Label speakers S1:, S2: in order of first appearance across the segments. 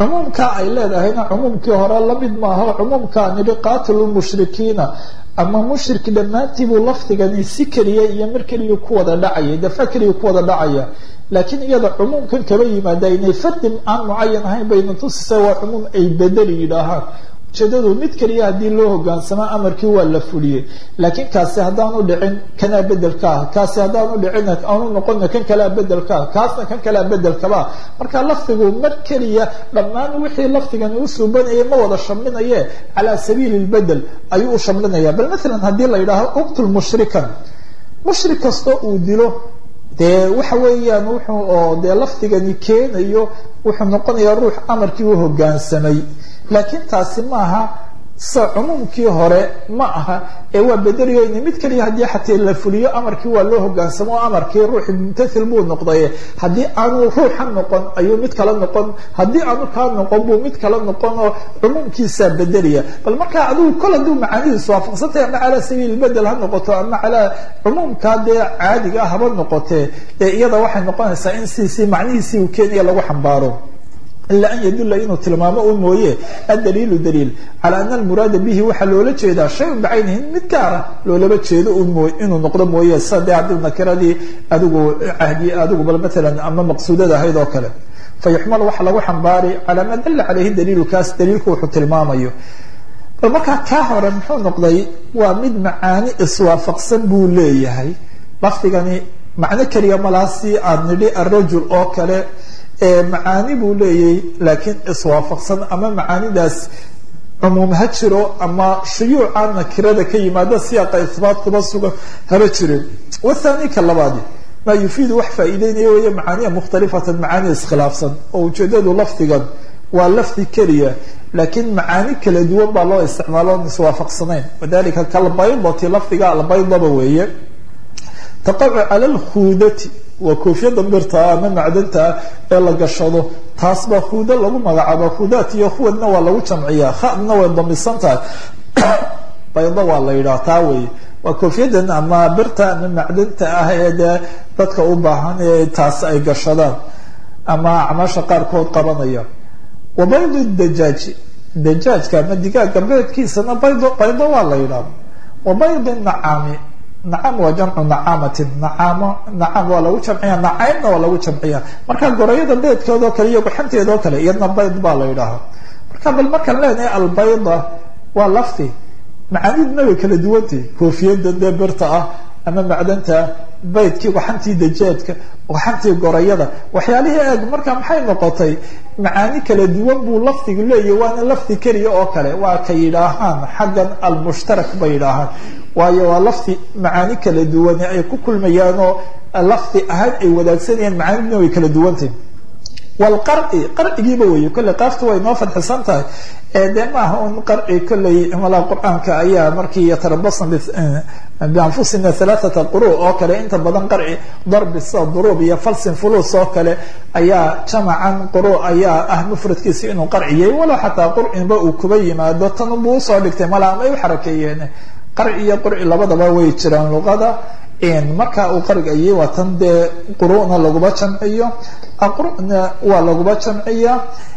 S1: cumuumka ay leedahayna cumuumkii hore lamid maaha cumuumka nidhi qaatilu mushrikiina ama mushrik dhammaantii buu lafdigani si keliya iyo mar keliya ku wada dhacaya dafa keliya ku wada dhacaya laakiin iyada cumuumkan kaba yimaada inay fardi aan mucayan ahayn bayna tusisa waa cumuum ay bedeli yidhaahaan ujeedadu mid keliya haddii loo hogaansamo amarkii waa la fuliyey laakiin kaasi haddaanu dhicin kanaa bedelka ah kaasi haddaanu dhicin aanu noqona kan kalea bedelka ah kaasna kan kalea bedelkaba marka lafdigu mar keliya dhammaan wixii lafdigani u suubanayay ma wada shamlinaye calaa sabiili lbedel ayuu u shamlinaya bal maalan haddii la yidhaaho uqtul mushrikan mushrik kastoo uu dilo dee waxa weeyaan wuxuu oo dee lafdigani keenayo wuxuu noqonayaa ruux amarkii u hogaansamay laakiin taasi maaha sa cumuumkii hore ma aha ee waa bedeliyoyni mid kaliya haddii xataa la fuliyo amarkii waa loo hogaansamo o amarkii ruuxi mumtathil buu noqday haddii aanu ruuxa noqon ayuu mid kala noqon haddii aanu kaa noqon buu mid kala noqon oo cumuumkiisaa bedelaya bal markaa adigu kol hadduu macaanidiisu waafaqsantay ama calaa sabiili bedel ha noqoto ama calaa cumuumkaa dee caadiga haba noqotee ee iyada waxay noqonaysaa in siisii macnihiisii uu keenaya lagu xambaaro ila an yadula inuu tilmaamo un mooye adaliilu daliil cala ana almuraada bihi waxaa loola jeedaa shayun bicaynihi mid gaara loolaba jeedo un moo inuu noqdo mooye sida dee haddii nakiradii adigu ahdi adigu bal maalan ama maqsuudada ahayd oo kale fayuxmalu waxa lagu xambaari calaa maa dalla caleyhi daliilu kaas daliilku wuxuu tilmaamayo bal markaa kaa hore muxuu noqday waa mid macaani iswaafaqsan buu leeyahay lafdigani macno keliya malaha si aad nidhi arajul oo kale macaani buu leeyahy laakiin iswaafaqsan ama macaanidaas cumuum ha jiro ama shuyuuca nakirada ka yimaada siyaaqa ihbaat kuba sugan haba jirin wathani ka labaadi maa yufiidu wax faa'iideynaya weeye macaaniya mukhtalifatan macaani iskhilaafsan oo ujeedadu lafdigan waa lafdi keliya laakiin macaani kala duwan baa loo isticmaalo on iswaafaqsanayn wadalika kalbaydati lafdiga albaydaba weeye taqacu cala lkhuudati waa koofiyada birtaa ama macdantaa ee la gashado taas baa huudo lagu magacaaba huudaat iyo huwadna waa lagu jamciyaa khadna way damisan tahay baydo waa la yidhaha taa wey waa koofiyadan ama birta ama macdanta ah ee dee dadka u baahan ee taas ay gashadaan ama acmaasha qaarkood qabanaya wa baydu dajaaji dajaajka ama digaaga beedkiisana baydo baydo waa la yidhaha wa baydi nacaami nacam waa jamcu nacaamatin nacaamo nacam waa lagu jamciya nacaybna waa lagu jamciya marka gorayada beedkeedoo kale iyo guxanteedoo kale iyadna bayd baa la yidhaahaa marka bal markaan leenahay albayda waa lafti macaanidna way kala duwantay koofiyada dee birta ah ama macdanta baydkii waxantii dajaadka waxantii gorayada waxyaalihii eeg marka maxay noqotay macaani kala duwan buu lafdigu leeyahy waana lafdi keliya oo kale waa ka yidhaahaan xaggan almushtarak bay yidhaahaan waayo waa lafdi macaani kala duwane ay ku kulmayaanoo lafdi ahaan ay wadaagsanayaan macaanidna way kala duwantay wlqarci qarcigiiba wey kolley qaaftu way noo fadxisan tahay dee maaha un qarci kolley malaa qur-aanka ayaa markii yatarabasna bianfusina alaaata quru oo kale inta badan qarci darbi sida duruub iyo falsin fulus oo kale ayaa jamacan quru ayaa ah mufradkiisa inuu qarciyay walow xataa qurcinba uu kuba yimaado tanbuu usoo dhigtay malaa ama ay u xarakeeyeen qarci iyo qurci labadaba way jiraan luqada marka uu qarigayay waa tan dee quruna laguba jamciyo aqruna waa laguba jamciya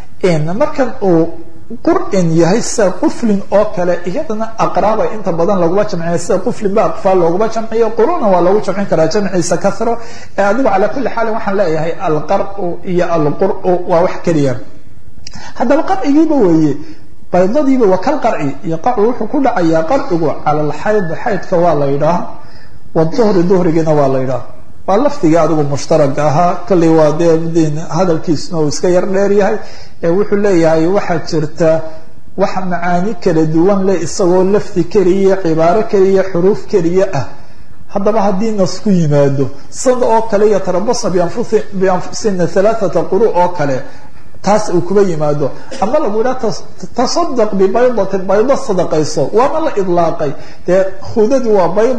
S1: markan uu qur'in yahay sida quflin oo kale iyadana aqraaba inta badan laguba jamciya sida quflin ba aqfaal looguba jamciyo quruna waa lagu jamcin karaa jamciisa kasro adigu calaa kuli xaalin waxaan leeyahay alqar'u iyo alqur'u waa wax keliya haddaba qarcigiiba weeye baydadiiba waa kal qarci iyo qacu wuxuu ku dhacayaa qarcigu cala alxayd xaydka waa la yidhaah wduhri duhrigiina waa la yidhaha waa lafdigii adigu mushtaraga ahaa kolley waa dee hadalkiisuna uu iska yar dheer yahay ee wuxuu leeyahay waxaa jirta wax macaani kala duwan leh isagoo lafdi keliya cibaaro keliya xuruuf keliya ah haddaba haddii nas ku yimaado sada oo kale yatarabasna bianfusina alaaata quru oo kale taas uu kuba yimaado ama lagu yidhaha tasadaq bibaydatin baydo sadaqayso waana la idlaaqay dee khudadii waa baydo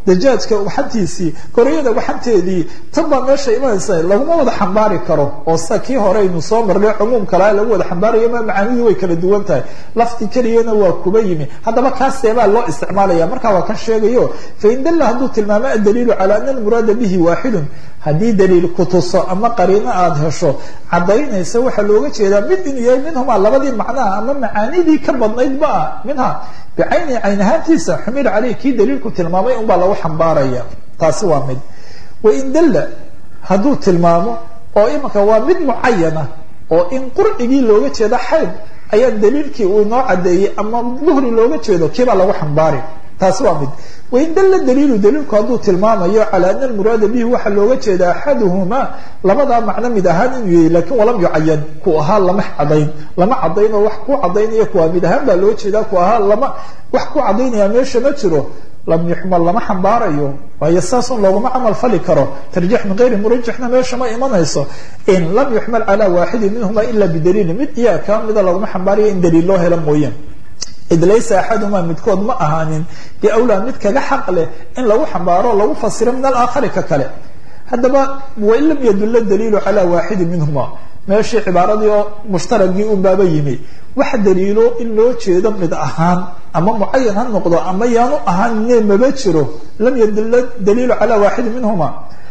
S1: dajaajka waxantiisii gorayada waxanteedii tan baa meesha imanaysa laguma wada xambaari karo oo sida kii hore aynu soo marnay cumuum kalaa lagu wada xambaarayo ma macaanidii way kala duwan tahay lafdi keliyana waa kuba yimi haddaba kaaseebaa loo isticmaalaya markaa waa kan sheegayo fain dalla hadduu tilmaamo addaliilu calaa ana almuraada bihi waaxidun haddii daliil kutuso ama qariino aada hesho cadaynaysa waxaa looga jeedaa mid inuu yahay minhumaa labadii macnaha ama macaanidii ka badnayd ma ah minha bicayni cayn ahaantiisa xumil caleyh kii daliilku tilmaamay unbaa lagu xambaaraya taasi waa mid wain dalla hadduu tilmaamo oo imanka waa mid mucayana oo in qurcigii looga jeedo xayd ayaa daliilkii uu inoo cadeeyey ama duhri looga jeedo kiibaa lagu xambaari taasi waa mid wain dalla daliilu daliilku hadduu tilmaamayo calaa ana almuraada bihi waxaa looga jeeda axaduhumaa labadaa macno mid ahaan inuu yahay lakin walam yucayan ku ahaa lama cadayn lama cadayn oo wax ku cadaynaya kuwaa mid ahaan baa loo jeedaa ku ahaa lama wax ku cadaynaya meesha ma jiro lam yuxmal lama xambaarayo waayo saasun looguma camal fali karo tarjiix min gayri murajixna meesha ma imanayso in lam yuxmal calaa waaxidin minhuma ila bidaliili mid iyaa kaa mida looguma xambaarayo in daliil loo helo mooye id laysa axadumaa midkood ma ahaanin biawlaa mid kaga xaq leh in lagu xambaaro lagu fasiro min alaakhari ka kale haddaba wain lam yadulla daliilu calaa waaxidin minhuma meeshii cibaaradii oo mushtaragii unbaaba yimi wax daliilo in loo jeedo mid ahaan ama mucayan ha noqdo ama yaanu ahaanine maba jiro lam yadulla daliilu calaa waaxidin minhuma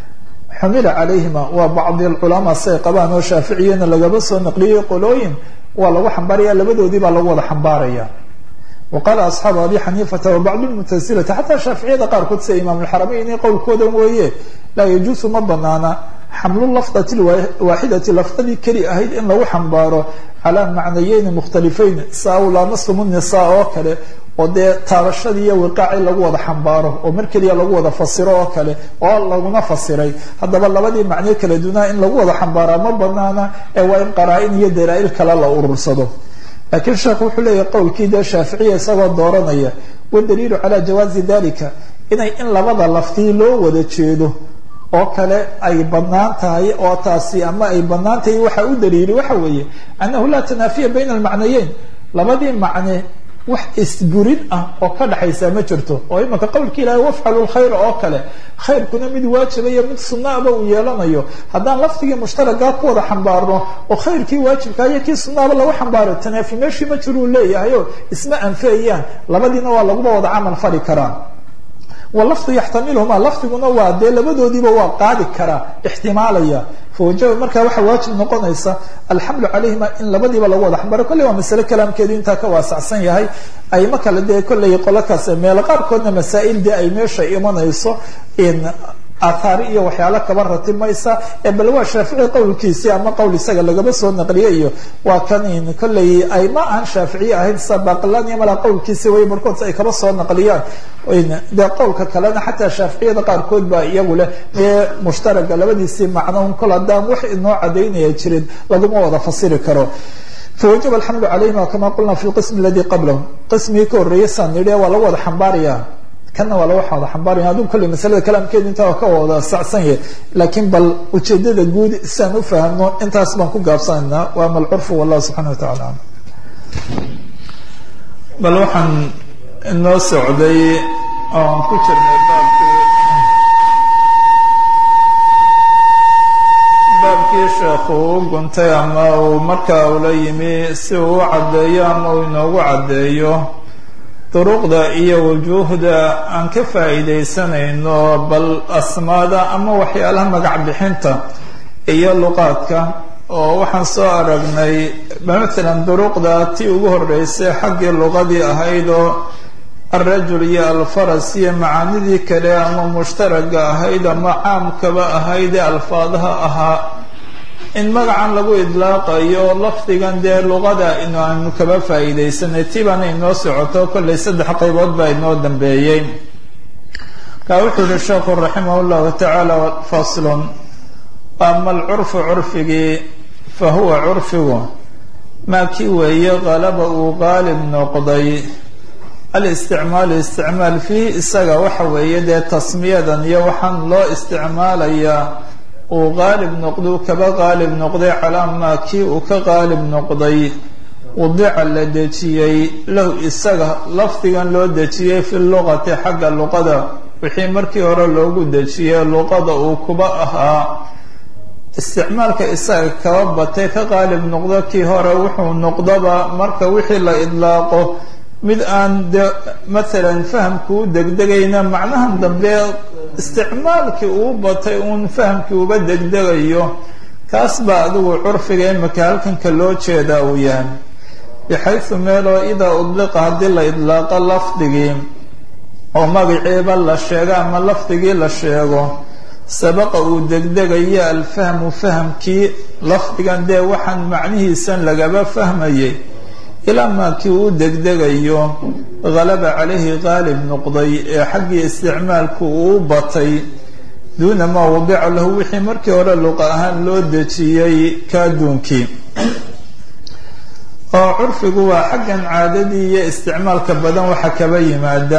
S1: xumila calayhima waa bacdi alculamaa say qabaan oo shaaficiyana lagaba soo naqliyey qolooyin waa lagu xambaaraya labadoodii baa lagu wada xambaaraya waqaala asxaabu abi xaniifata wabacd lmutasilati xataa shaaficiyada qaarkood sida imaam alxarameyn qowlkooda weeye laa yajuusu ma banaana xamlu lafdati waaxidati lafdadii keli ahayd in lagu xambaaro calaa macnayeyni mukhtalifayn saa ulaamasum nisaa oo kale oo dee taabashadii iyo wiqaaci lagu wada xambaaro oo mar keliya lagu wada fasiro oo kale oo laguna fasiray haddaba labadii macno kala dunaa in lagu wada xambaaraa ma banaana ee waa in qaraa-in iyo dalaa-il kale la urursado lakiin sheekhu wuxuu leeyahay qowlkii dee shaaficiya isagoo dooranaya wadaliilu calaa jawaazi dalika inay in labada laftii loo wada jeedo oo kale ay banaan tahay oo taasi ama ay banaan tahay waxa u daliili waxa weeye annahu laa tanaafiya bayna almacnayeyn labadii macne wax isburin ah oo ka dhaxaysa ma jirto oo imanka qowlka ilahay wafcalu lkhayra oo kale khayrkuna mid waajibayo mid sunaaba uu yeelanayo haddaan lafdigii mushtaragaa ku wada xambaarno oo khayrkii waajibkaa iyo kii sunaaba lagu xambaaro tanaafi meeshii ma jiruu leeyahay oo isma anfeeyaan labadiina waa laguba wada camal fali karaa walafdu yaxtamilhuma lafdiguna waa dee labadoodiiba waa qaadi karaa ixtimaalaya fawajaba markaa waxaa waajib noqonaysa alxamlu calayhima in labadiiba lagu wada xambaaro kolley waa masale kalaamkeedu intaa ka waasacsan yahay ayma kale dee kolley qolakaas meelo qaarkoodna masaa'il dee ay meesha imanayso in aathaari iyo waxyaalo kaba ratimaysa ee bal waa shaafici qowlkiisii ama qowl isaga lagaba soo naqliye iyo waa kan kolley ay ma ahan shaaficiye ahayd sa baqlan iyo malaa qowlkiisii way barkood ay kaba soo naqliyaan dee qowlka kalena xataa shaaficiyada qaarkood baa iyagu leh ee mushtaraga labadiisii macnoun kol haddaan wax inoo cadaynaya jirin laguma wada fasiri karo fawajaba alxamlu calayhima kama qulna fi lqism aladi qablahu qismigii ka horreeyay saan nidhi waa lagu wada xambaaraya kana waa laga wada xambaaraya aduu kolley masalada kalaamkeedu intaa waa ka wada sacsan yahay laakiin bal ujeedada guud siaan ufahmno intaas baan ku gaabsanaynaa waa ama alcurfu wallahu subxana wa tacala alam bal waxaan inoo socday oan ku jirnay baabkii baabkii sheekhu u guntay ama uu markaa ula yimi si uu u caddeeyo ama uu inoogu caddeeyo duruqda iyo wujuuhda aan ka faa'iidaysanayno bal asmaada ama waxyaalaha magac bixinta iyo luqaadka oo waxaan soo aragnay matalan duruqda tii ugu horreysay xaggii luqadii ahayd oo alrajul iyo alfaras iyo macaanidii kale ama mushtaraga ahayd ama caamkaba ahayd ee alfaadaha ahaa in magacan lagu idlaaqayo lafdigan dee luqada inu aanu kaba faa'iidaysanay tii baana inoo socoto kollay saddex qaybood baa inoo dambeeyey kaa wuxuu yihi sheekhu raximah llahu tacaala faslun ama alcurfu curfigii fa huwa curfigu maa kii weeye qalaba uu qaalib noqday alisticmaalu isticmaal fiihi isaga waxa weeye dee tasmiyadan iyo waxaan loo isticmaalayaa uu qaalib noqduu kaba qaalib noqday calaa maa kii uu ka qaalib noqday wadica la dejiyey lahu isaga lafdigan loo dejiyey fi luqati xagga luqada
S2: wixii markii hore loogu dejiyey luqada uu kuba ahaa isticmaalka isaga kaba batay ka qaalib noqdo kii hore wuxuu noqdaba marka wixii la idlaaqo mid aan de maalan fahamku u degdegayna macnahan dambe isticmaalkii uu batay uun fahamkii uba degdegayo kaas baa adigu curfiga imika halkanka loo jeedaa uu yahay bixaysu meeloo idaa udliqa haddii la idlaaqo lafdigii oo magaciiba la sheego ama lafdigii la sheego sabaqa uu degdegayo alfahmu fahamkii lafdigan dee waxaan macnihiisan lagaba fahmayay ilaa maakii uu degdegayo halaba calayhi qaalib noqday ee xaggii isticmaalku uu batay duuna maa wadica lahu wixii markii hore luqa ahaan loo dejiyey kaaduunkii oo curfigu waa xaggan caadadii iyo isticmaalka badan waxa kaba yimaada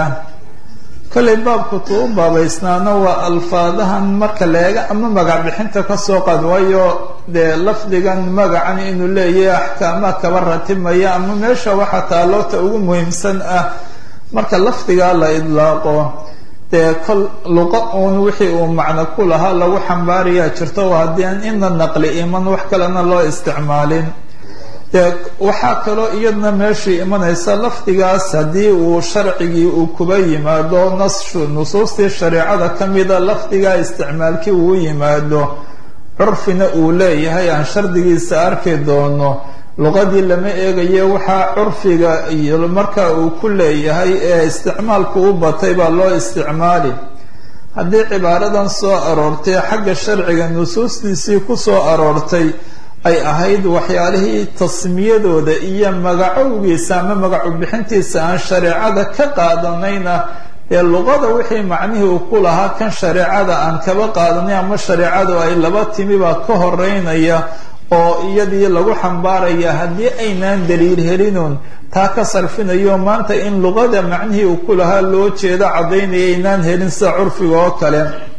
S2: kollay baabku tuu u baabaysnaana waa alfaadahan marka leega ama magac bixinta kasoo qaad waayo dee lafdigan magacan inuu leeyahay axkaamaha kaba ratibmaya ama meesha waxa taaloota ugu muhiimsan ah marka lafdigaa la idlaaqo dee kol luqa uun wixii uu macno ku lahaa lagu xambaarayaa jirto haddii aan ina naqli iman wax kalena loo isticmaalin dee waxaa kaloo iyadna meeshii imanaysa lafdigaas haddii uu sharcigii uu kuba yimaado nashu nusuustii shareecada ka mida lafdigaa isticmaalkii uu yimaado curfina uu leeyahay aan shardigiisa arki doono luqadii lama eegaye waxaa curfiga iyo marka uu ku leeyahay ee isticmaalku u batay baa loo isticmaali haddii cibaaradan soo aroortay xagga sharciga nusuustiisii ku soo aroortay ay ahayd waxyaalihii tasmiyadooda iyo magacowgiisa ama magacu bixintiisa aan shareecada ka qaadanayna ee luqada wixii macnihii uu ku lahaa kan shareecada aan kaba qaadanay ama shareecadu ay laba timi baa ka horeynaya oo iyadii lagu xambaaraya haddii aynaan daliil helinuun taa ka sarfinayo maanta in luqada macnihii uu ku lahaa loo jeedo caddaynaya aynaan helin sida curfiga oo kale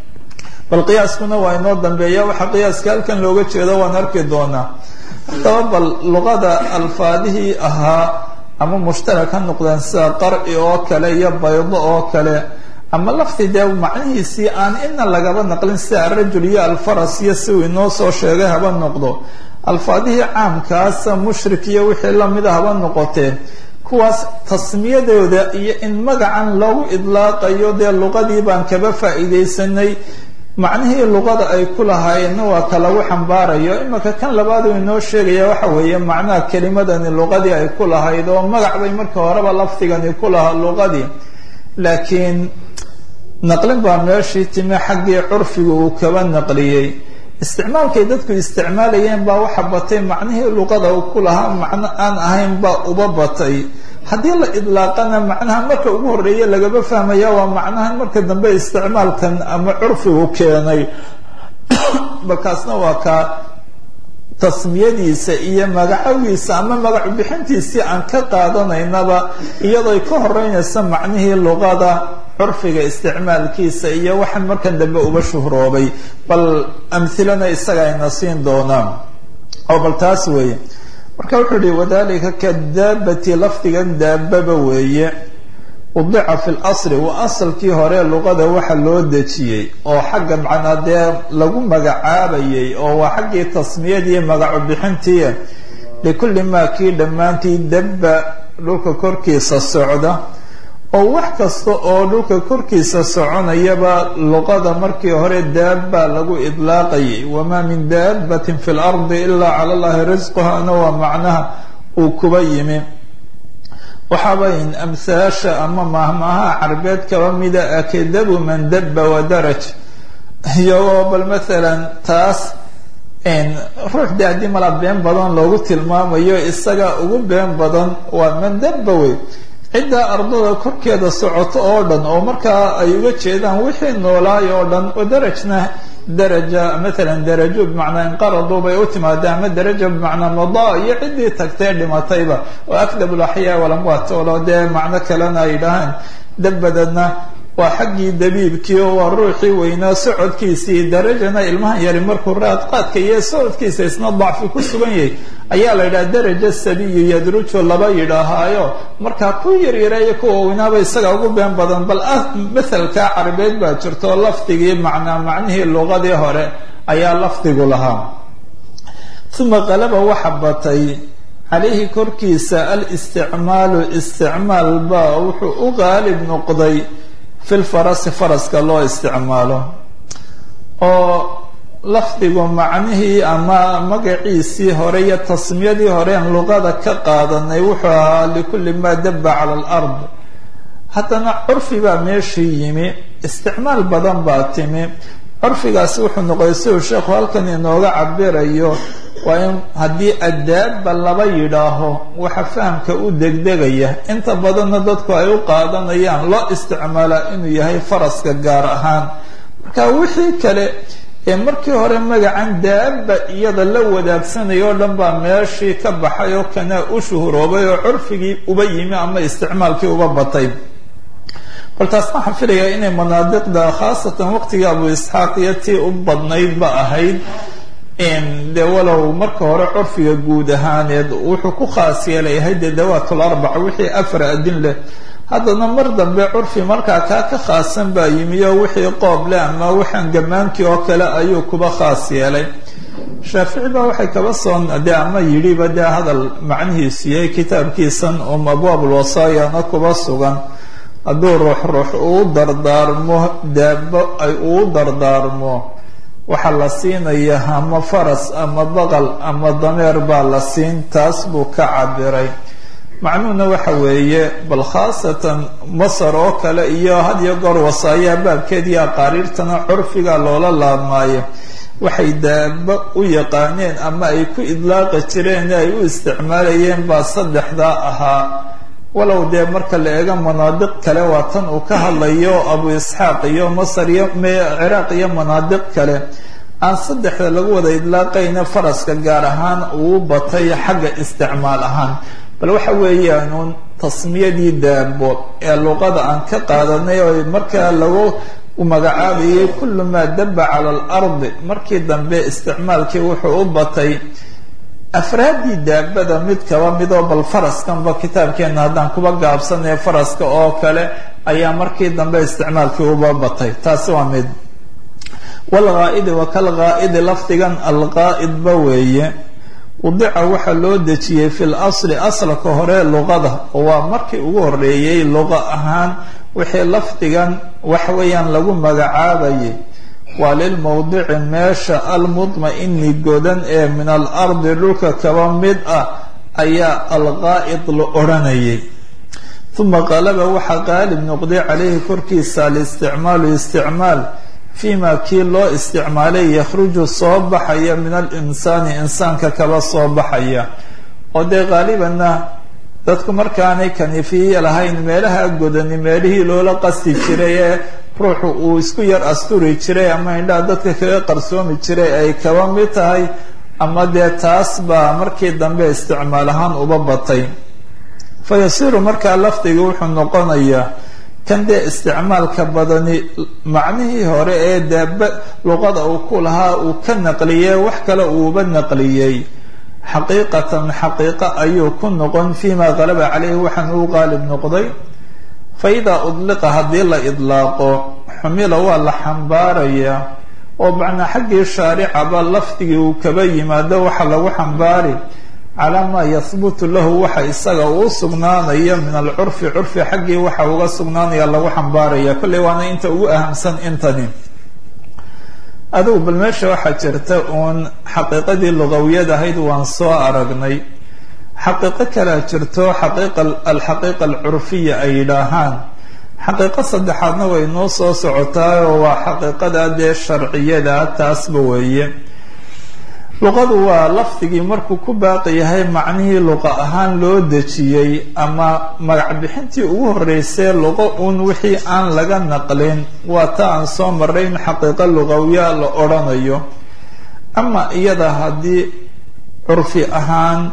S2: bal qiyaaskuna waa inoo dambeeya waxaa qiyaaska halkan looga jeedo waan arki doonaa haddaba bal luqada alfaadihii ahaa ama mushtarak ha noqdeen sida qarci oo kale iyo baydo oo kale ama lafti dee macnihiisii aan ina lagaba naqlin sida arajul iyo alfaras iyo si uu inoo soo sheegay haba noqdo alfaadihii caamkaasa mushrik iyo wixii lamida haba noqotee kuwaas tasmiyadooda iyo in magacan lagu idlaaqayo dee luqadii baan kaba faa'iidaysanay macnihii luqada ay ku lahaayeenna waa ka lagu xambaarayo imika kan labaad uu inoo sheegaya waxa weeye macnaha kelimadani luqadii ay ku lahayd oo magac bay marka horeba lafdigani ku lahaa luqadii laakiin naqlin baa meeshii timi xaggii curfiga uu kaba naqliyey isticmaalkay dadku isticmaalayeen baa waxa batay macnihii luqada uu ku lahaa macno aan ahayn baa uba batay haddii la idlaaqana macnaha marka ugu horeeya lagaba fahmaya waa macnahan marka dambe isticmaalkan ama curfigu keenay balkaasna waa ka tasmiyadiisa iyo magacawiisa ama magacu bixintiisii aan ka qaadanaynaba iyadooy ka horeynaysa macnihii luqada curfiga isticmaalkiisa iyo waxaan markan dambe uba shuhroobay bal amhilana isaga ayna siin doonaan oo bal taas weeye marka wuxuu yihi wadalika kadaabati lafdigan daababa weeye udica fi lasri waa asalkii hore luqada waxa loo dejiyey oo xagga macnaa dee lagu magacaabayay oo waa xaggii tasmiyadii magacu bixintii likulli maa kii dhammaantii dabba dhulka korkiisa socda oo wax kasta oo dhulka korkiisa soconayaba luqada markii hore daaba lagu idlaaqayay wamaa min daabatin fi lardi ilaa cala llahi risquhana waa macnaha uu kuba yimi waxaabayn amhaasha ama mahmaha carbeed kaba mida akadabu man daba wadaraj iyagoo bal maalan taas ruux de haddii mala been badan loogu tilmaamayo isaga ugu been badan waa man daba wey cidda ardada korkeeda socoto oo dhan oo markaa ay uga jeedaan wixii noolaay oo dhan oo darajna daraja maalan darajo bimacnaa inqaradu bay u timaada ama daraja bimacnaa madaa iyo ciddii tagtee dhimatayba oo akdab laxyaa walamwaat olo dee macno kalena ay dhahaan dabadadna waa xaggii dabiibkii oo waa ruuxii weynaa socodkiisii darajana ilmahan yari markuu raadqaadka iyo socodkiisa isna dacfi ku sugan yahay ayaa la yidhaha daraja sabiyu yadruju laba yidhaahaayo markaa ku yaryareeya kuwa weynaaba isaga ugu been badan bal mathalka carabeed baa jirto lafdigii macnaa macnihii luqadii hore ayaa lafdigu lahaa uma qalaba waxa batay calayhi korkiisa alisticmaalu isticmaal baa wuxuu u qaalib noqday fi lfarasi faraska loo isticmaalo oo lafdigu macnihii ama magaciisii hore iyo tasmiyadii horeen luqada ka qaadanay wuxuu ahaa likulli maa daba cala alard haddana curfi baa meeshii yimi isticmaal badan baa timi curfigaasi wuxuu noqday siduu sheekhu halkan inooga cabirayo waa in haddii addaabba laba yidhaaho waxa fahamka u degdegaya inta badanna dadku ay u qaadanayaan loo isticmaalaa inuu yahay faraska gaar ahaan marka wixii kale ee markii hore magacan daaba iyada la wadaagsanaya o dhan baa meeshii ka baxay oo kanaa u shuhuroobay oo curfigii uba yimi ama isticmaalkii uba batay bal taas waxaan filayaa inay manaadiqda khaasatan waqtigii abu isxaaq iyo tii u badnayd ba ahayd de walow marka hore curfiga guud ahaaneed wuxuu ku khaas yeelayahay dee dawaatul arbaca wixii afar adin leh haddana mar dambe curfi markaa kaa ka khaasan baa yimi oo wixii qoob leh ama waxaan gamaankii oo kale ayuu kuba khaas yeelay shaafici baa waxay kaba soo de ama yidhiba dee hadal macnihiisu yahay kitaabkiisan um abwaabulwasaayana kuba sugan hadduu ruux ruux uu dardaarmo daabo ay uu dardaarmo waxaa la siinaya ama faras ama baqal ama dameer baa la siin taas buu ka cabiray macnuhuna waxa weeye bal khaasatan masar oo kale iyo had iyo goor wasaayaha baabkeed iyo aqaariirtana curfiga loola laabmaayo waxay daabo u yaqaaneen ama ay ku idlaaqi jireen ay u isticmaalayeen baa saddexdaa ahaa walow dee marka la eego manaadiq kale waa tan uu ka hadlayo abu isxaaq iyo masar iyo ciraaq iyo manaadiq kale aan saddexda lagu wada idlaaqayna faraska gaar ahaan uu batay xagga isticmaal ahaan bal waxa weeyaanuun tasmiyadii daabo ee luqada aan ka qaadanay oo markaa lagu magacaabayay kullu maa daba cala alardi markii dambe isticmaalkii wuxuu u batay afraaddii daabada mid kaba midoo bal faraskanba kitaabkeena haddaan kuba gaabsanaya faraska oo kale ayaa markii dambe isticmaalkii uba batay taasi waa mid walghaa'idi wa kalghaa'idi lafdigan alqaa'idba weeye wadica waxaa loo dejiyey fi lasli asalka hore luqada oo waa markii ugu horeeyey luqa ahaan wixii lafdigan wax weeyaan lagu magacaabayay waa lilmowdici meesha almudma-ini godan ee min alardi dhulka kaba mid ah ayaa alqaa'id la odhanayay uma qalaba waxaa qaalib noqday calayhi korkiisa alisticmaalu isticmaal fiima kii loo isticmaalay yakhruju soo baxaya min alinsaani insaanka kaba soo baxaya oo dee qaalibanna dadku markaanay kanifiya lahayn meelaha godani meelihii loola qasti jiray ee ruuxu uu isku yar asturi jiray ama indhaha dadka kaga qarsoomi jiray ay kaba mid tahay ama dee taas baa markii dambe isticmaal ahaan uba batay fa yasiiru markaa lafdiga wuxuu noqonayaa kan dee isticmaalka badani macnihii hore ee daaba luqada uu ku lahaa uu ka naqliyey wax kale uuba naqliyey xaqiiqatan xaqiiqo ayuu ku noqon fiima qalaba caleyhi waxaan uu qaalib noqday fa idaa udliqa haddii la idlaaqo xumila waa la xambaarayaa oo macnaa xaggii shaaricaba lafdigii uu kaba yimaado waxa lagu xambaari calaa maa yahbutu lahu waxa isaga uu sugnaanaya min alcurfi curfi xaggii waxa uga sugnaanaya lagu xambaaraya kolley waana inta ugu ahamsan intani adigu bal meesha waxaa jirta uun xaqiiqadii lugawiyad ahayd waan soo aragnay xaqiiqo kalea jirto xaqiiqa alxaqiiqa alcurfiya ay yidhaahaan xaqiiqo saddexaadna way noo soo socotaa oo waa xaqiiqada dee sharciyada taasba weeye luqadu waa lafdigii markuu ku baaqi yahay macnihii luqa ahaan loo dejiyey ama magac bixintii ugu horeysay luqo uun wixii aan laga naqlin waa ta aan soo maray in xaqiiqo luqawiya la odhanayo ama iyada haddii curfi ahaan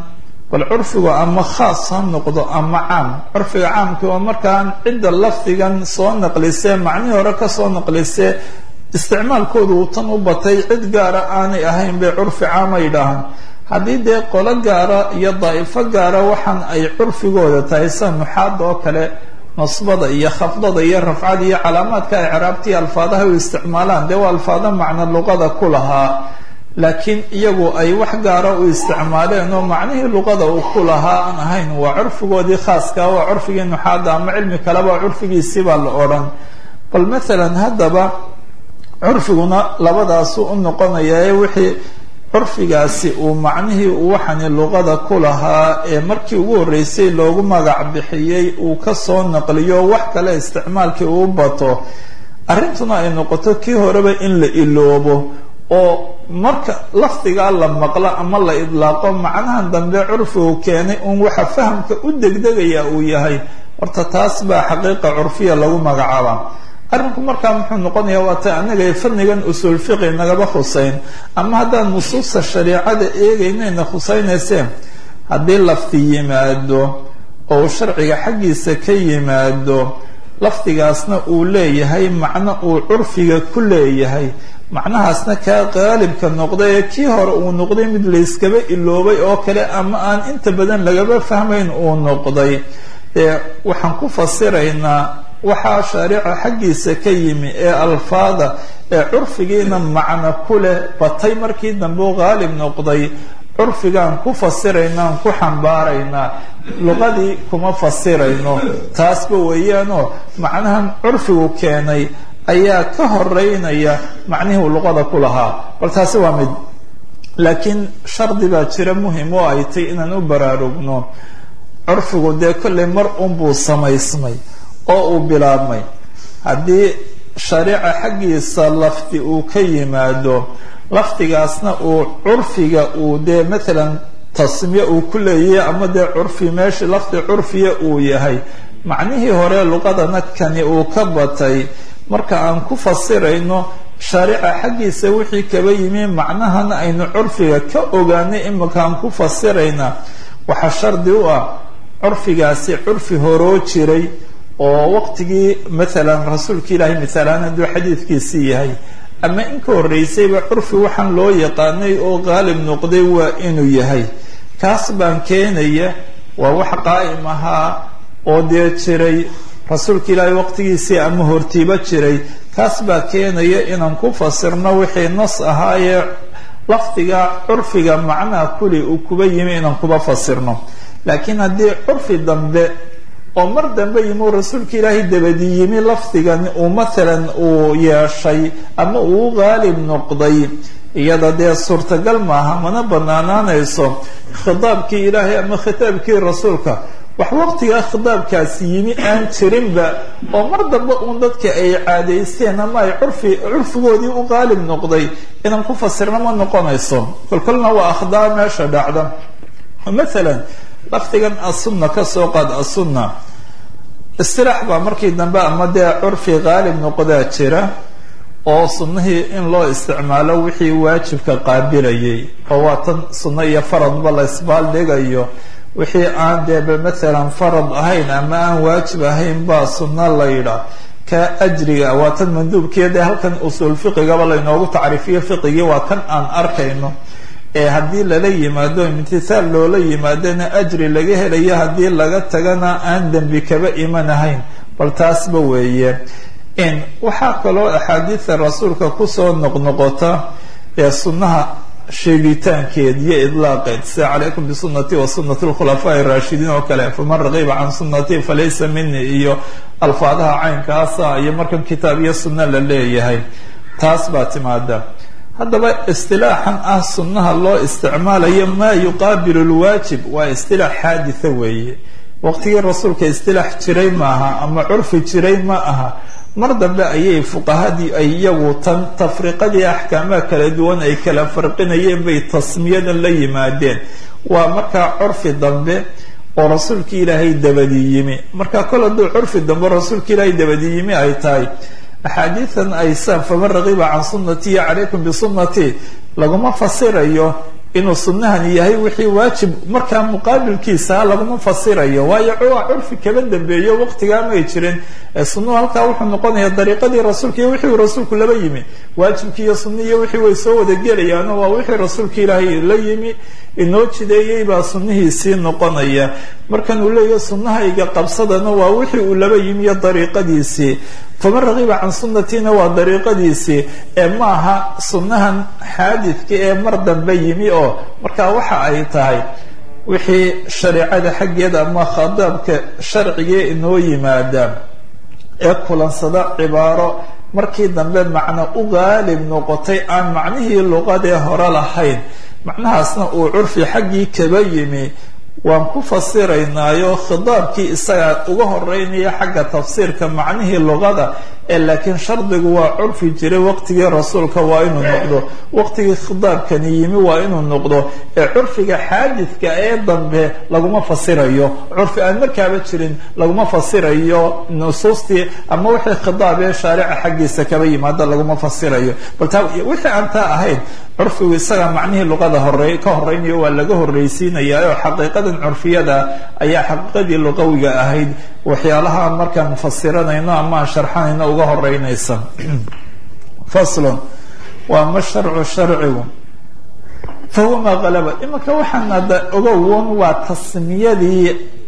S2: bal curfigu ama khaas ha noqdo ama caam curfiga caamkii waa markaan cidda lafdigan soo naqlisee macnihii hore kasoo naqlisee isticmaalkoodu uu tan u batay cid gaara aanay ahayn bay curfi caama yidhaahaan haddii dee qolo gaara iyo daa'ifo gaara waxaan ay curfigooda tahay sida nuxaada oo kale nasbada iyo khafdada iyo rafcada iyo calaamaadka icraabtiiyo alfaadaha u isticmaalaan dee waa alfaado macno luqada ku lahaa laakiin iyagu ay wax gaara u isticmaaleen oo macnihii luqada uu ku lahaa aan ahayn waa curfigoodii khaaska waa curfigii nuxaada ama cilmi kaleba curfigiisibaa la odhan bal maalan haddaba curfiguna labadaasu u noqonaya ee wixii curfigaasi uu macnihii uu waxani luqada ku lahaa ee markii ugu horreysay loogu magac bixiyey uu kasoo naqliyo wax kale isticmaalkii uu bato arrintuna ay noqoto kii horeba in la iloobo oo marka lafdigaa la maqlo ama la idlaaqo macnahan dambe curfigu keenay uun waxa fahamka u degdegaya uu yahay horta taas baa xaqiiqa curfiya lagu magacaabaa arrinku markaa muxuu noqonaya waa ta anaga fadnigan usuul fiqi nagaba khuseyn ama haddaan nusuusta shariicada eegaynayna khusaynayseen haddii lafdi yimaado oo sharciga xaggiisa ka yimaado lafdigaasna uu leeyahay macno uu curfiga ku leeyahay macnahaasna kaa qaalibka noqday ee kii hore uu noqday mid layskaba iloobay oo kale ama aan inta badan lagaba fahmayn uu noqday ee waxaan ku fasiraynaa waxaa shaariica xaggiisa ka yimi ee alfaada ee curfigiina macno ku leh batay markii dambe u qaalib noqday curfigaan ku fasiraynaan ku xambaaraynaa luqadii kuma fasirayno taasba weeyaanoo macnahan curfigu keenay ayaa ka horeynaya macnihii uu luqada ku lahaa bal taasi waa mid laakiin shardi baa jira muhim oo ay tay inaan u baraarugno curfigu dee kollay mar unbuu samaysmay oo uu bilaabmay haddii shariica xaggiisa lafdi uu ka yimaado lafdigaasna uu curfiga uu dee maalan tasmiye uu ku leeyahay ama dee curfi meesha lafdi curfiya uu yahay macnihii hore luqadana kani uu ka batay marka aan ku fasirayno shariica xaggiisa wixii kaba yimi macnahana aynu curfiga ka ogaanay imika aan ku fasirayna waxaa shardi u ah curfigaasi curfi horoo jiray oo waqtigii maalan rasuulka ilaahay misaalaan hadduu xadiidkiisii yahay ama inka horreysayba curfi waxaan loo yaqaanay oo qaalib noqday waa inuu yahay kaas baan keenaya waa wax qaa'im ahaa oo dee jiray rasuulka ilaahay waqtigiisii ama hortiiba jiray kaas baa keenaya inaan ku fasirno wixii nas ahaayee lafdiga curfiga macnaha kuli uu kuba yimi inaan kuba fasirno laakiin haddii curfi dambe oo mar dambe yimi rasuulka ilaahay dabadi yimi lafdigan uu maalan uu yeeshay ama uu qaalib noqday iyada dee suurtagal maaha mana banaanaanayso khitaabkii ilaahay ama khitaabkii rasuulka wax waqtigaa khitaabkaasi yimi aan jirinba oo mar dambe uun dadka ay caadaysteen ama ay curfi curfigoodii u qaalib noqday inaan ku fasirno ma noqonayso kolkolna waa akhdaa meesha dhacda maalan lafdigan asunna kasoo qaad asunna istilaax baa markii dambe ama dee curfi qaalib noqdaa jira oo sunnihii in loo isticmaalo wixii waajibka qaabilayay oo waa tan sunno iyo faradba la isbaaldhigayo wixii aan deeba maalan farad ahayn ama aan waajib ahayn baa sunno la yidhaa ka ajriga waa tan manduubkiiyo dee halkan usuul fiqigaba laynoogu tacriifiyo fiqigii waa kan aan arkayno ee haddii lala yimaado imtithaal loola yimaadona ajri laga helayo haddii laga tagana aan dembi kaba imanahayn bal taasba weeye in waxaa kaloo axaadiida rasuulka kusoo noqnoqota ee sunnaha sheegitaankeed iyo idlaaqeed sida calaykum bisunati wa sunati lkhulafaa raashidiin oo kale faman raqiba can sunati falaysa mini iyo alfaadaha caynkaasa iyo markan kitaab iyo sunna la leeyahay taas baa timaada haddaba istilaaxan ah sunnaha loo isticmaalayo maa yuqaabilu lwaajib waa istilaax xaaditha weeye waqtigii rasuulka istilaax jiray maaha ama curfi jiray ma aha mar dambe ayay fuqahadii ay iyagu tan tafriqadii axkaamaha kala duwan ay kala farqinayeen bay tasmiyadan la yimaadeen waa markaa curfi dambe oo rasuulkii ilaahay dabadi yimi marka kol hadduu curfi dambe rasuulka ilaahay dabadi yimi ay tahay axaadiidan aysan faman raqiba can sunnatii calaykum bisunnatii laguma fasirayo inuu sunahani yahay wixii waajib markaa muqaabilkiisa laguma fasirayo waayo waa curfi kaba dambeeyo waqtigaa may jirin sunuhu halkaa wuxuu noqonaya dariiqadii rasuulka iyo wixii rasuulku laba yimi waajibkii iyo suni iyo wixii way soo wada gelayaano waa wixii rasuulka ilaahay la yimi inoo jideeyey baa sunihiisii noqonaya markan uu leeyahy sunahayga qabsadana waa wixii uu laba yimi iyo dariiqadiisii faman rakiba can sunnatina waa dariiqadiisii ee maaha sunnahan xaadidka ee mar dambe yimi oo marka waxa ay tahay wixii shareecada xaggeeda ama khadaabka sharcigee inoo yimaada ee kulansada cibaaro markii dambe macno u qaalib noqotay aan macnihii luqadee hore lahayn macnahaasna uu curfi xaggii kaba yimi waan ku fasiraynaayo khidaabkii isaga uga horeynaya xagga tafsiirka macnihii luqada ee laakiin shardigu waa curfi jiray waqtigii rasuulka waa inuu noqdo waqtigii khidaabkani yimi waa inuu noqdo ee curfiga xaadidka ee dambe laguma fasirayo curfi aan markaaba jirin laguma fasirayo nusuustii ama wixii khidaab ee shaarica xaggiisa kaba yimaada laguma fasirayo bal taa wixii aan taa ahayn curfigu isaga macnihii luqada hore ka horeynayo waa laga horreysiinaya oo xaqiiqadan curfiyada ayaa xaqiiqadii luqawiga ahayd waxyaalaha markaan mufasiranayno ama aan sharxanayno uga horeynaysa faslon waa ma sharcu sharcigu fahuwa maa qalaba imanka waxaan ada ogowon waa tasmiyadii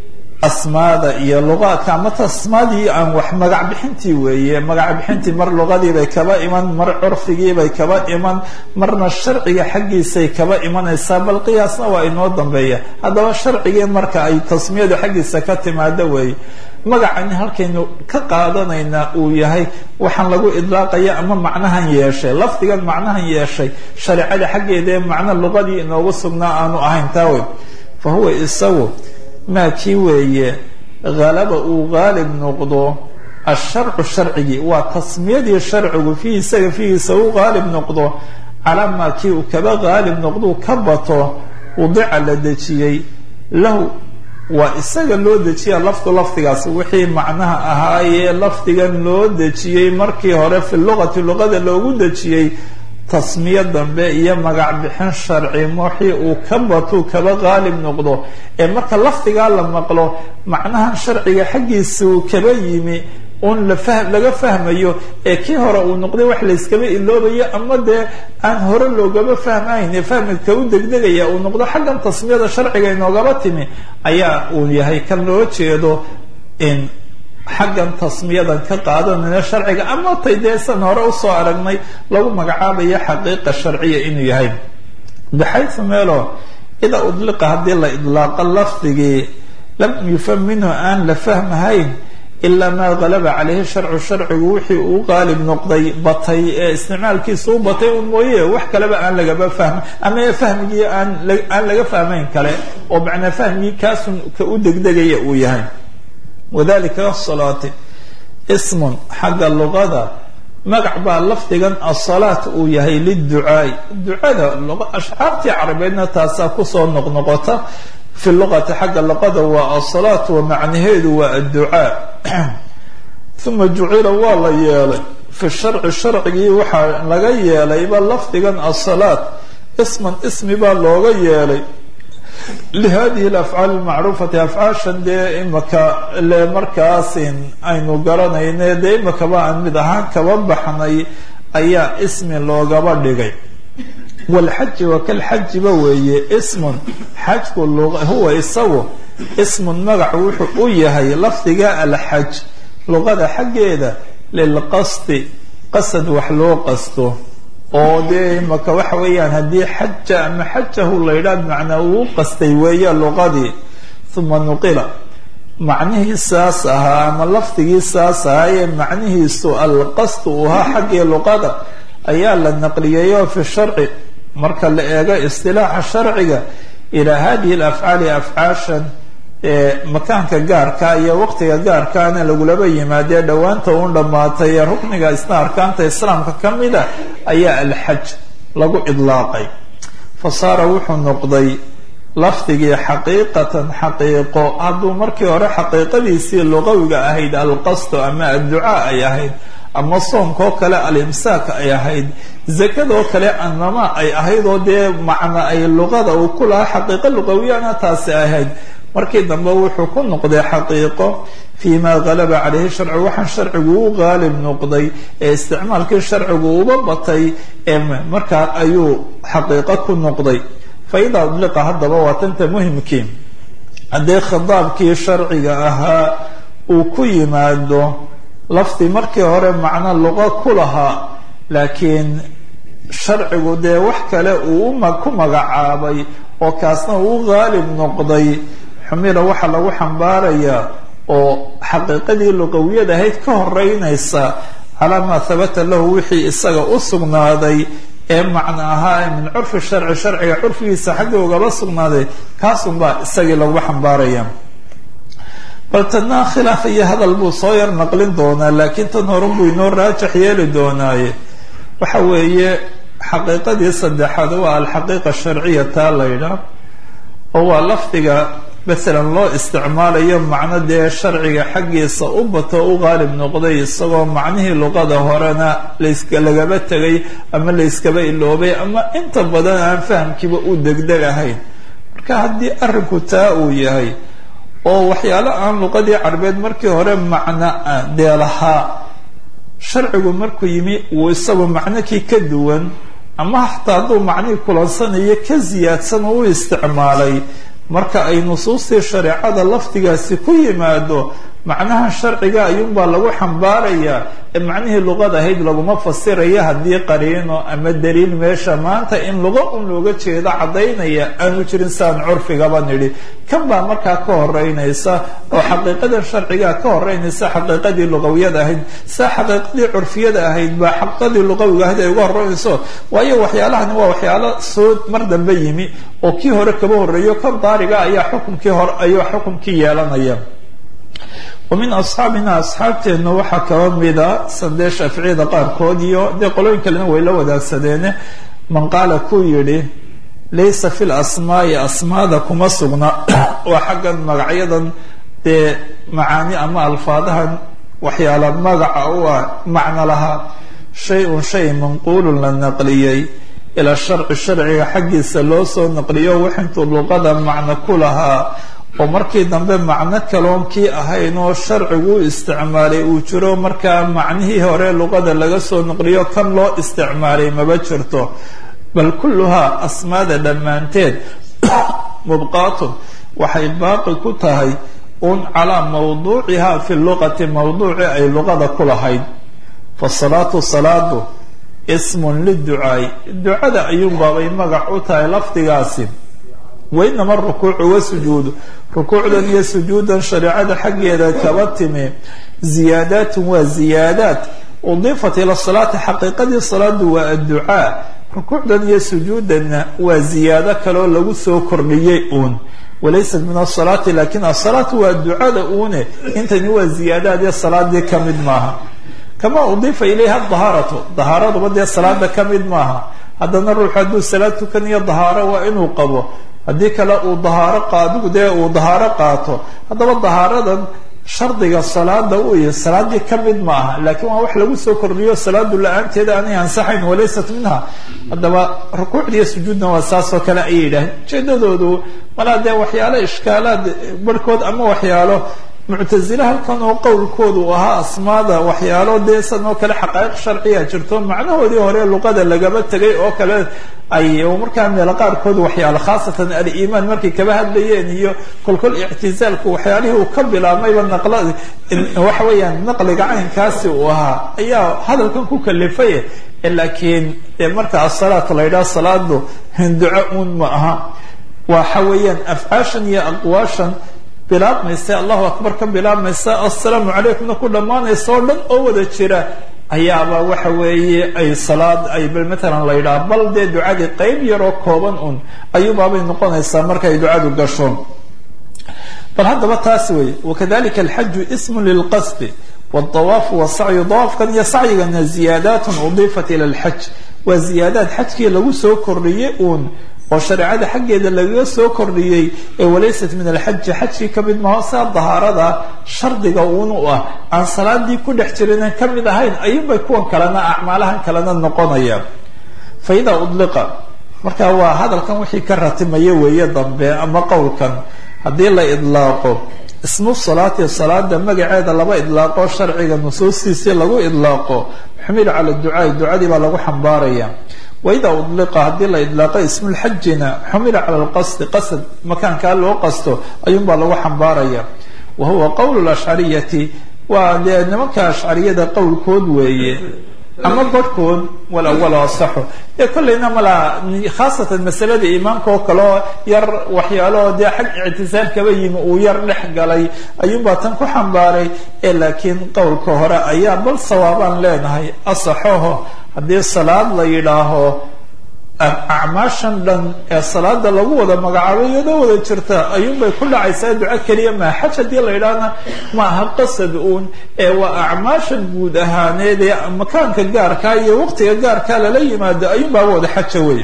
S2: asmaada iyo luqaadka ama tasmaadii aan wax magac bixintii weeye magac bixintii mar luqadiibay kaba iman mar curfigiibay kaba iman marna sharciga xaggiisay kaba imanaysaa bal qiyaasna waa inoo dambeeya haddaba sharcigii marka ay tasmiyadu xaggiisa ka timaado weeye magacani halkaynu ka qaadanaynaa uu yahay waxaan lagu idlaaqaya ama macnahan yeeshay lafdigan macnahan yeeshay shareecada xaggeedaee macno luqadii inoogu sugnaa aanu ahayn taa wey fa huwa isagu maa kii weeye halaba uu qaalib noqdo asharcu sharcigii waa tasmiyadii sharcigu fiihi isaga fiihiisa u qaalib noqdo calaa maa kii uu kaba qaalib noqduu ka bato wadica la dejiyey lahu waa isaga loo dejiya lafdu lafdigaas wixii macnaha ahaayee lafdigan loo dejiyey markii hore fi luqati luqada loogu dejiyey tasmiyo dambe iyo magac bixin sharci wixii uu ka batuu kaba qaalib noqdo ee marka lafdigaa la maqlo macnahan sharciga xaggiisa uu kaba yimi un laga fahmayo ee kii hore uu noqday wax layskaba iloobayo ama dee aan hore loogaba fahmayn ee fahmidka u degdegaya uu noqdo xaggan tasmiyada sharciga inoogaba timi ayaa uu yahay kan loo jeedo in xaggan tasmiyadan ka qaadanayna sharciga ama tay dee san hore usoo aragnay lagu magacaabayo xaqiiqa sharciya inuu yahay baxaysu meelo idaa udliqa haddii la idlaaqo lafdigii lam yufam minhu aan la fahmahayn ilaa maa galaba caleyhi sharcu sharcigu wixii uu qaalib noqday batay ee isticmaalkiisa u batay un mooye wax kaleba aan lagaba fahma ama fahmigii aan aan laga fahmayn kale oo macnaa fahmigii kaasun ka u degdegaya uu yahay wadalika asalaati ismun xagga luqada magac baa lafdigan asalaat uu yahay liducaai ducada ashcaartii carabeedna taasaa kusoo noqnoqota fi luqati xagga luqada waa asalaat wa macnaheedu waa adducaa uma jucila waa la yeelay fi sharci sharcigii waxaa laga yeelayba lafdigan asalaat isman ismi baa looga yeelay lihadihi alafcaal almacruufati afcaashan dee imaka le markaasin aynu garanayne dee imakaba aan mid ahaan kaba baxnay ayaa ismi loogaba dhigay walxaji wa kalxajiba weeye ismun xajku huwa isagu ismun magac wuxuu u yahay lafdiga alxaj luqada xaggeeda lilqasdi qasad wax loo qasto oo dee imaka waxa weeyaan haddii xaja ama xajahu la yidhaah bimacnaa uu qastay weeye luqadii uma nuqila macnihii saas ahaa ama lafdigii saas ahaa ee macnihiisu alqasdu uu ahaa xaggii luqada ayaa la naqliyayo fi sharci marka la eego istilaaxa sharciga ilaa hadihi alafcaali afcaashan makaanka gaarka iyo waqtiga gaarkaana lagulaba yimaadee dhowaanta uun dhammaatay ee rukniga isna arkaanta islaamka ka mida ayaa alxaj lagu idlaaqay fa saara wuxuu noqday lafdigii xaqiiqatan xaqiiqo hadduu markii hore xaqiiqadiisii luqawiga ahayd alqasdu ama adducaa ay ahayd ama soomkaoo kale alimsaak ay ahayd zakadoo kale annama ay ahayd oo dee macna ay luqada uu ku lahaa xaqiiqo luqawiyana taasi ahayd markii dambe wuxuu ku noqday xaqiiqo fii ma galaba calayhi sharcu waxaan sharcigu u qaalib noqday ee isticmaalkii sharcigu uba batay ee markaa ayuu xaqiiqo ku noqday fa idaa udliqa haddaba waa tanta muhimkii haddii khitaabkii sharciga ahaa uu ku yimaado lafdi markii hore macno luqo ku lahaa laakiin sharcigu dee wax kale uu ku magacaabay oo kaasna uu u qaalib noqday xumila waxaa lagu xambaarayaa oo xaqiiqadii luqawiyad ahayd ka horeynaysa calaa maa habata lahu wixii isaga u sugnaaday ee macno ahaa ee min curfi sharci sharciga curfigiisa xagga ugaba sugnaaday kaasunbaa isagii lagu xambaaraya bal tadna khilaaf iyo hadal buu soo yar naqlin doonaa laakiin tan horan buu inoo raajax yeeli doonaaye waxa weeye xaqiiqadii saddexaad waa alxaqiiqa sharciya taa laydhaa oo waa lafdiga masalan loo isticmaalayo macno dee sharciga xaggiisa u bato u qaalib noqday isagoo macnihii luqada horena layska lagaba tegay ama layskaba iloobay ama inta badan aan fahamkiiba u degdeg ahayn marka haddii arrinku taa uu yahay oo waxyaalo aan luqadii carbeed markii hore macno dee lahaa sharcigu markuu yimi uu isagu macno kii ka duwan ama xataa hadduu macnihii kulansanayo ka siyaadsan oo u isticmaalay marka ay nusuustii shareecada lafdigaasi ku yimaado macnaha sharciga ayuunbaa lagu xambaarayaa ee macnihii luqada ahayd laguma fasiraya haddii qariino ama daliil meesha maanta in luqa un looga jeedo caddaynaya aanu jirin saan curfigaba nidhi kan baa markaa ka horeynaysa oo xaqiiqadan sharcigaa ka horeynaysa xaqiiqadii luqawiyada ahayd saa xaqiiqadii curfiyada ahayd baa xaqiiqadii luqawiga ahayd ay uga horeynayso waayo waxyaalahani waa waxyaalo soo mar dambe yimi oo kii hore kaba horeeyo kan daariga ayaa xukumkii hore ayuu xukumkii yeelanaya wa min asxaabina asxaabteenna waxaa kaba mida sandee shaaficiyada qaarkood iyo dee qolooyin kalena way la wadaagsadeene man qaala kuu yidhi laysa fi lasmaai asmaada kuma sugna waa xaggan magacyadan dee macaani ama alfaadahan waxyaala magaca u ah macno lahaa shay-un shay manquulun la naqliyey ilaa sharci sharciga xaggiisa loo soo naqliyo waxintuu luqada macno ku lahaa oo markii dambe macno kaloon kii ahayn oo sharcigu u isticmaalay uu jiro markaa macnihii hore luqada laga soo naqliyo kan loo isticmaalay maba jirto bal kulluhaa asmaada dhammaanteed mubqaatun waxay baaqi ku tahay un calaa mawduuciha fi luqati mawduuci ay luqada ku lahayd fasalaatu salaadu ismun liducaay ducada ayuunbaabay magac u tahay lafdigaasi wainama rukuucu wasujuudu rukuucdan iyo sujuudan shareecada xaggeeda kaba timi ziyaadaatun waa ziyaadaat udiifat ila salaati xaqiiqadii salaadu waa adducaa rukuucdan iyo sujuudanna waa ziyaado kaloo lagu soo kordhiyey uun walaysat min asalaati lakin asalaatu waa ducada uune intani waa ziyaadaadee salaadii ka mid maaha kama udiifa ilayha dahaaratu dahaaraduba dee salaada ka mid maaha haddana ruux hadduu salaad tukanayo dahaaro waa inuu qabo haddii kale uu dahaaro qaadigu dee uu dahaaro qaato haddaba dahaaradan shardiga salaada u iyo salaadii ka mid ma aha laakiin waa wax lagu soo kordhiyo salaadu la-aanteeda aanay ansaxayn walaysat minha haddaba rukuucdiiyo sujuudna waa saas oo kale ayay yidhaaheen ujeedadoodu malaa dee waxyaalo ishkaalaad barhkood ama waxyaalo muctasile halkan oo qowlkoodu uu ahaa asmaada waxyaalo dee san oo kale xaqaa'iq sharciya jirto macnahoodii hore luqada lagaba tegay oo kale ay markaa meelo qaarkood waxyaalo khaasatan aliimaan markay kaba hadlayeen iyo kolkol ictizaalku waxyaalihii uu ka bilaabmayba naqla waxa weeyaan naqliga caynkaasi uu ahaa ayaa hadalkan ku kalifay laakiin dee marka asalaat la yidhaha salaadu hinduco uun ma aha waxa weeyaan afcaashan iyo aqwaashan bilaabmaysa allahu akbar ka bilaabmaysa assalaamu calaykumna ku dhammaanaysa oo dhan oo wada jira ayaaba waxa weeye ay salaad ay matalan la yidhaha bal dee ducadii qeyb yaroo kooban un ayuubaabay noqonaysaa markay ducadu gasho bal haddaba taas wey wakadalika alxaju ismu lilqasdi wاdawaafu wasacyu dawaafkan iyo sacyigana ziyaadaat udiifat ila lxaj waa ziyaadaad xajkii lagu soo kordhiyey uun oo shareecada xaggeeda lagaga soo kordhiyey ee walaysat min alxaji xajkii ka mid maho saa dahaarada shardiga uun u ah aan salaadii ku dhex jirinan ka mid ahayn ayuunbay kuwan kalena acmaalahan kalena noqonayaan fa idaa udliqa marka waa hadalkan wixii ka ratimaya weeye dambe ama qowlkan haddii la idlaaqo ismu salaati salaada magaceeda laba idlaaqo sharciga nusuustiisii lagu idlaaqo xumila cala ducaai ducadii baa lagu xambaaraya waidaa udliqa haddii la idlaaqo ismulxajina xumila cala lqasdi qasad makaankaa loo qasto ayuunbaa lagu xambaaraya wa huwa qowl lashcariyati waa dee nimanka ashcariyada qowlkood weeye ama barhkood walawalo asaxo ee kollayna malaa khaasatan masalada iimaanka oo kaleo yar waxyaalaoo dee xag ictisaal kaba yimi uu yar dhex galay ayuunbaa tan ku xambaaray ee laakiin qowlka hore ayaa bal sawaabaan leenahay asaxoho haddii salaad la yidhaaho acmaashan dhan ee salaada lagu wada magacaabay iyadoo wada jirta ayuunbay ku dhacaysaa duco keliya maa xaj haddii la yidhaahna ma aha qasad uun ee waa acmaashan guud ahaaneed ee makaanka gaarkaa iyo waqtiga gaarkaa lala yimaado ayuunbaa wada xaja wey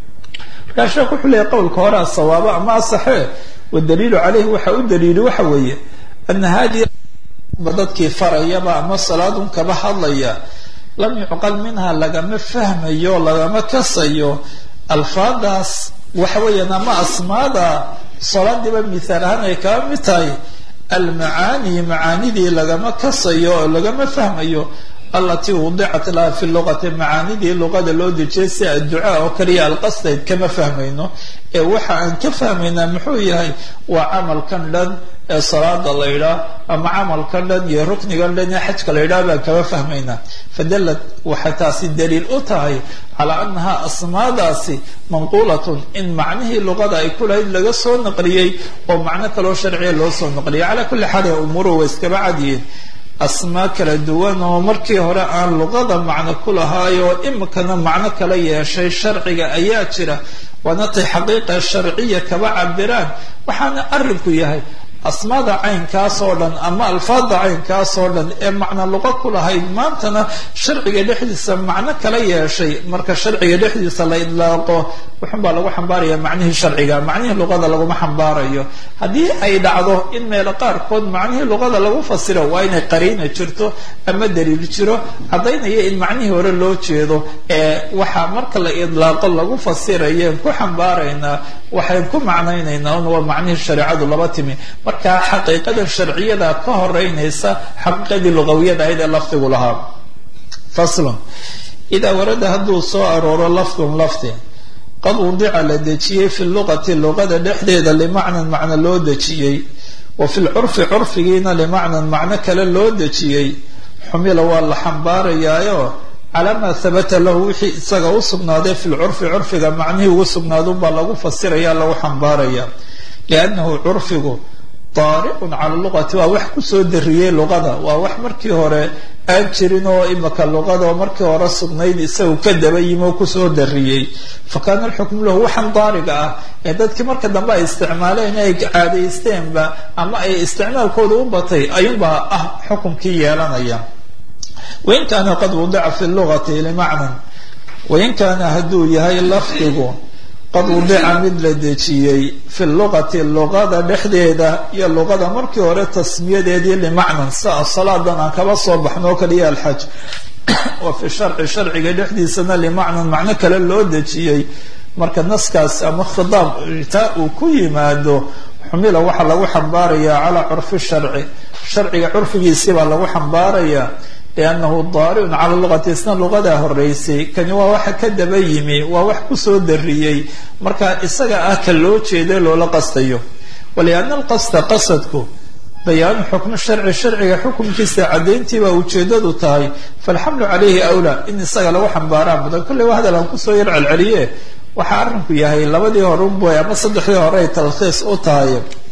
S2: markaa sheekh wuxuu leeyahy qowlka horea sawaabo ama asaxee wadaliilu caleyhi waxa u daliili waxa weeye ana hadihi dadkii farayaba ama salaadun kaba hadlaya lam yucqal minha lagama fahmayo lagama kasayo alfaadaas waxa weeyaan ama asmaada salaadiiba mithaal ahaan ay kaba mid tahay almacaani macaanidii lagama kasayo oo lagama fahmayo alatii wudicat laha fi luqati macaanidii luqada loo dejiyay si adducaa oo kaliya alqasdayd kama fahmayno ee waxa aan ka fahmaynaa muxuu yahay waa camalkan dhan ee salaada la yidhaah ama camalkan dhan iyo ruknigan dhan ee xajka la yidhaah baan kama fahmaynaa fadalad waxay taasi daliil u tahay calaa annaha asmaadaasi manquulatun in macnihii luqada ay ku lahayd laga soo naqliyey oo macno kaloo sharciya loo soo naqliyay calaa kulli xaal ee umuruhu way iskaba cadyihiin asmaa kala duwan oo markii hore aan luqada macno ku lahaayo imikana macno kala yeeshay sharciga ayaa jira waana tay xaqiiqa sharciya kaba cabiraan waxaana arrinku yahay asmaada caynkaas oo dhan ama alfaada caynkaas oo dhan ee macno luqo ku lahayd maantana sharciga dhexdiisa macno kala yeeshay marka sharciga dhexdiisa la idlaaqo wuxunbaa lagu xambaaraya macnihii sharciga macnihii luqada laguma xambaarayo haddii ay dhacdo in meelo qaarkood macnihii luqada lagu fasiro waa inay qariina jirto ama daliil jiro caddaynaya in macnihii hore loo jeedo ee waxaa marka la idlaaqo lagu fasirayeen ku xambaaraynaa waxayn ku macnaynaynaa un waa macnihii shareecadu laba timi marka xaqiiqada sharciyada ka horeynaysa xaqiiqadii luqawiyada ahayd ee lafdigu lahaa faslun idaa warada hadduu soo arooro lafdun lafdi qad wudica la dejiyey fi luqati luqada dhexdeeda limacnan macno loo dejiyey wa fi lcurfi curfigiina limacnan macno kale loo dejiyey xumila waa la xambaarayaayo calaa maa habata lahu wixii isaga u sugnaaday fi lcurfi curfiga macnihii ugu sugnaadunbaa lagu fasiraya lagu xambaaraya liannahu curfigu daariqun cala luqati waa wax kusoo dariyey luqada waa wax markii hore aan jirin oo imika luqada oo markii hore sugnayd isagu ka daba yimi oo kusoo dariyey fa kaana alxukmu lahu waxan daariga ah ee dadkii marka dambe ay isticmaaleen ay caadaysteenba ama ay isticmaalkooda u batay ayuunbaa ah xukumkii yeelanaya wain kaana qad wudica fi lugati limacnan wain kaana hadduu yahay lafdigu qad wudica mid la dejiyey fi luqati luqada dhexdeeda iyo luqada markii hore tasmiyadeedii limacnan sia salaadan aan kaba soo baxno oo kaliya alxaj wa fi sharci sharciga dhexdiisana limacnan macno kale loo dejiyey marka naskaas ama khidaab taa uu ku yimaado xumila waxaa lagu xambaarayaa calaa curfi sharci sharciga curfigiisibaa lagu xambaarayaa liannahu daariun cala luqati isna luqadaa horeysay kani waa waxa ka daba yimi waa wax kusoo dariyey marka isaga ah ka loo jeeday loola qastayo walianna alqasda qasadku bayaanu xukmi sharci sharciga xukumkiisa caddayntiibaa ujeedadu tahay falxamlu calayhi awlaa in isaga lagu xambaaraa mudan kolley waa hadal aan kusoo yar celceliye waxaa arrinku yahay labadii hore unboy ama saddexdii hore ay talkhiis u tahay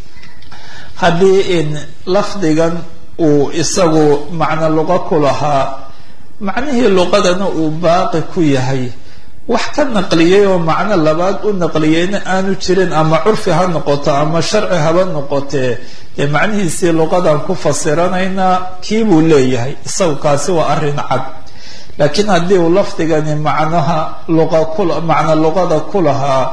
S2: haddii in lafdigan uu isagu macno luqo ku lahaa macnihii luqadana uu baaqi ku yahay wax ka naqliyay oo macno labaad u naqliyeyna aanu jirin ama curfi ha noqoto ama sharci haba noqotee dee macnihiisii luqadan ku fasiranaynaa kii buu leeyahay isagu kaasi waa arrin cad laakiin haddii uu lafdigani macnaha luqa ku macno luqada ku lahaa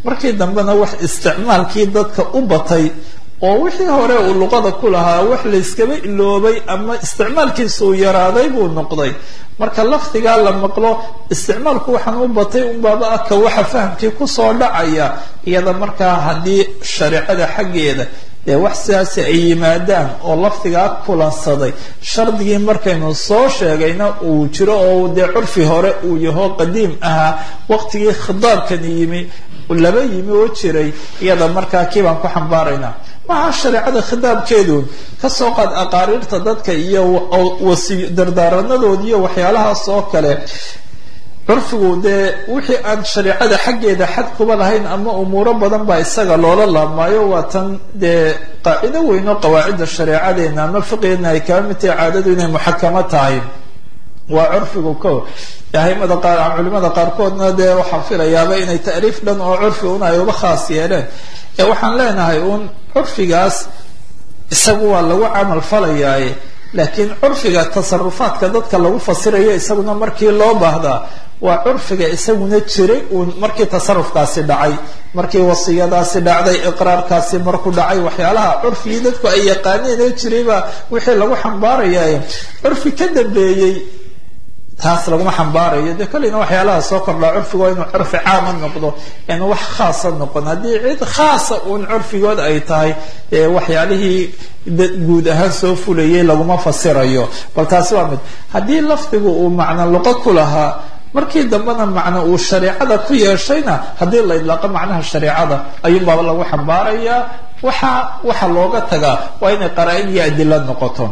S2: markii dambena wax isticmaalkii dadka u batay oo wixii hore uu luqada ku lahaa wax layskaba iloobay ama isticmaalkiisa uu yaraaday buu noqday marka lafdigaa la maqlo isticmaalku waxaan u batay unbaaba aka waxa fahamkii kusoo dhacaya iyada markaa haddii shareecada xaggeeda dee wax sidaasi ay yimaadaan oo lafdigaa kulansaday shardigii markaynu soo sheegayna uu jiro oo dee curfi hore uu yaho qadiim ahaa waqtigii khidaabkani yimi laba yimi oo jiray iyada markaa kii baan ku xambaaraynaa maha shareecada khidaabkeedu kasoo qaad aqaariirta dadka iyo wasi dardaaranadood iyo waxyaalahaas oo kale curfigu dee wixii aan shareecada xaggeeda xad kuba lahayn ama umuuro badan baa isaga loola laabmaayo waa tan dee qaacido weyn oo qawaacidda shareecadeena ama fiqigeena ay kaba mid tahay caadadu inay muxakamo tahay waa curfigu ko ahimada qaar culimada qaarkoodna dee waxaan filayaaba inay taariif dhan oo curfi un ay uba khaas yeeleen ee waxaan leenahay uun curfigaas isagu waa lagu camal falayaaye laakiin curfiga tasarufaadka dadka lagu fasirayo isaguna markii loo baahdaa waa curfiga isaguna jiray uun markii tasarufkaasi dhacay markii wasiyadaasi dhacday iqraarkaasi markuu dhacay waxyaalaha curfigii dadku ay yaqaaneen ee jirayba wixii lagu xambaaraya curfi ka dambeeyey taas laguma xambaarayo dee kolleyna waxyaalaha soo kordhaa curfigu waa inuu curfi caama noqdo inu wax khaasa noqon haddii cid khaasa uun curfigood ay tahay waxyaalihii guud ahaan soo fulayay laguma fasirayo bal taasi waa mid haddii lafdigu uu macno luqo ku lahaa markii dambena macno uu shareecada ku yeeshayna haddii la idlaaqo macnaha shareecada ayuunbaaba lagu xambaarayaa waxa waxa looga tagaa waa inay qaraa-in iyo adila noqoto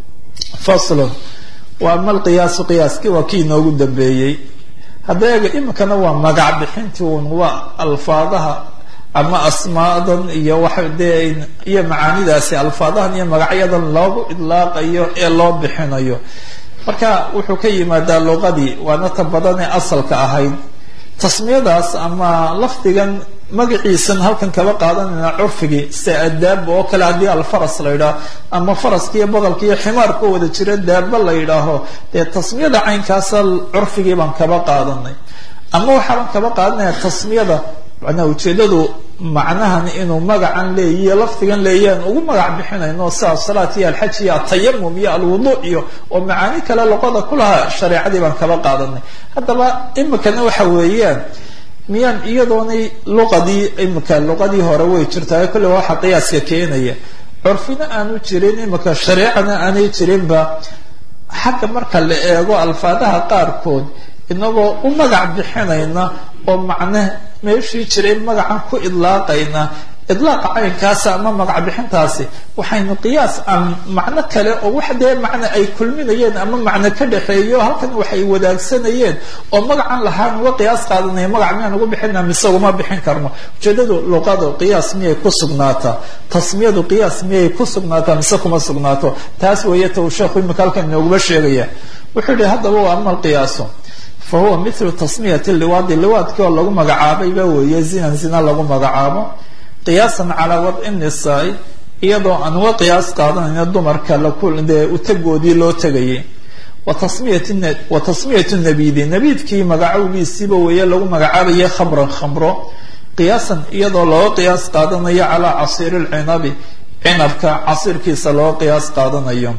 S2: faslon wa ama alqiyaasu qiyaaskii waa kii inoogu dambeeyey hadda eega iminkana waa magac bixintii un waa alfaadaha ama asmaadan iyo waxa dee iyo macaanidaasi alfaadahan iyo magacyadan loogu idlaaqayo ee loo bixinayo marka wuxuu ka yimaadaa luqadii waana ta badan ee asalka ahayd tasmiyadaas ama lafdigan magaciisan halkan kaba qaadanayna curfigii sida adaaba oo kale haddii alfaras la yidhaaho ama faraska iyo boqolka iyo ximaarka wada jira daaba la yidhaaho dee tasmiyada caynkaasa curfigii baan kaba qaadanay ama waxaaban kaba qaadanaya tasmiyada manaa ujeedadu macnahan inuu magacan leeyiyo lafdigan leeyaan ugu magac bixinayno sida asalaat iyo alxaj iyo atayamum iyo alwuduuc iyo oo macaani kale luqada ku lahaa shareecadii baan kaba qaadanay haddaba imikana waxa weeyaan miyaan iyadoonay luqadii imika luqadii hore way jirtaa kolle waa waxa qiyaaska keenaya curfina aanu jirin imika shareecana aanay jirinba xagga marka la eego alfaadaha qaarkood inagoo u magac bixinayna oo macne meeshii jiray magacan ku idlaaqayna idlaaqa caynkaasa ama magac bixintaasi waxaynu qiyaas aan macno kale oo wax dee macne ay kulminayeen ama macno ka dhexeeyo halkan waxay wadaagsanayeen oo magacan lahaan uga qiyaas qaadanaya magac miyaan ugu bixina mise uguma bixin karno ujeedadu luqadu qiyaas miyay ku sugnaataa tasmiyadu qiyaas miyay ku sugnaataa mise kuma sugnaato taas weeye ta uu sheekhu imika halkan inooguma sheegaya wuxuu yihi haddaba waa ama alqiyaasu fa huwa mithlu tasmiyati liwaadi liwaadkii oo lagu magacaabayba weeye zinan zina lagu magacaabo qiyaasan calaa wadci nisaa-i iyadoo aan uga qiyaas qaadanayna dumarka lakudee utagoodii loo tegayay wa tasmiyatu nabidi nabiidkii magacowgiisiiba weeye lagu magacaabaya khamran khamro qiyaasan iyadoo looga qiyaas qaadanayo calaa casiiri lcinabi cinabka casiirkiisa looga qiyaas qaadanayo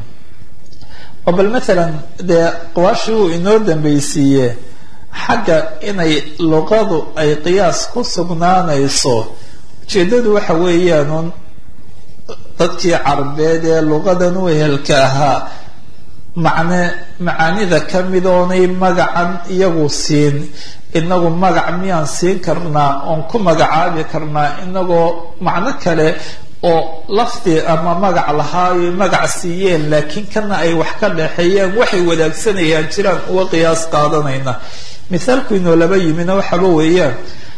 S2: oo bal maalan dee qawaashii uu inoo dambeysiiye xagga inay luqadu ay qiyaas ku sugnaanayso ujeedadu waxa weeyaanuun dadkii carbeed ee luqadan u ehelka ahaa macne macaanida ka mid oonay magacan iyagu siin inagu magac miyaan siin karnaa oon ku magacaabi karnaa inagoo macno kale oo lafdi ama magac lahaayo magac siiyeen laakiin kana ay wax ka dhexeeyaan waxay wadaagsanayaan jiraan uga qiyaas qaadanayna mithaalku inoo laba yimina waxaaba weeyaan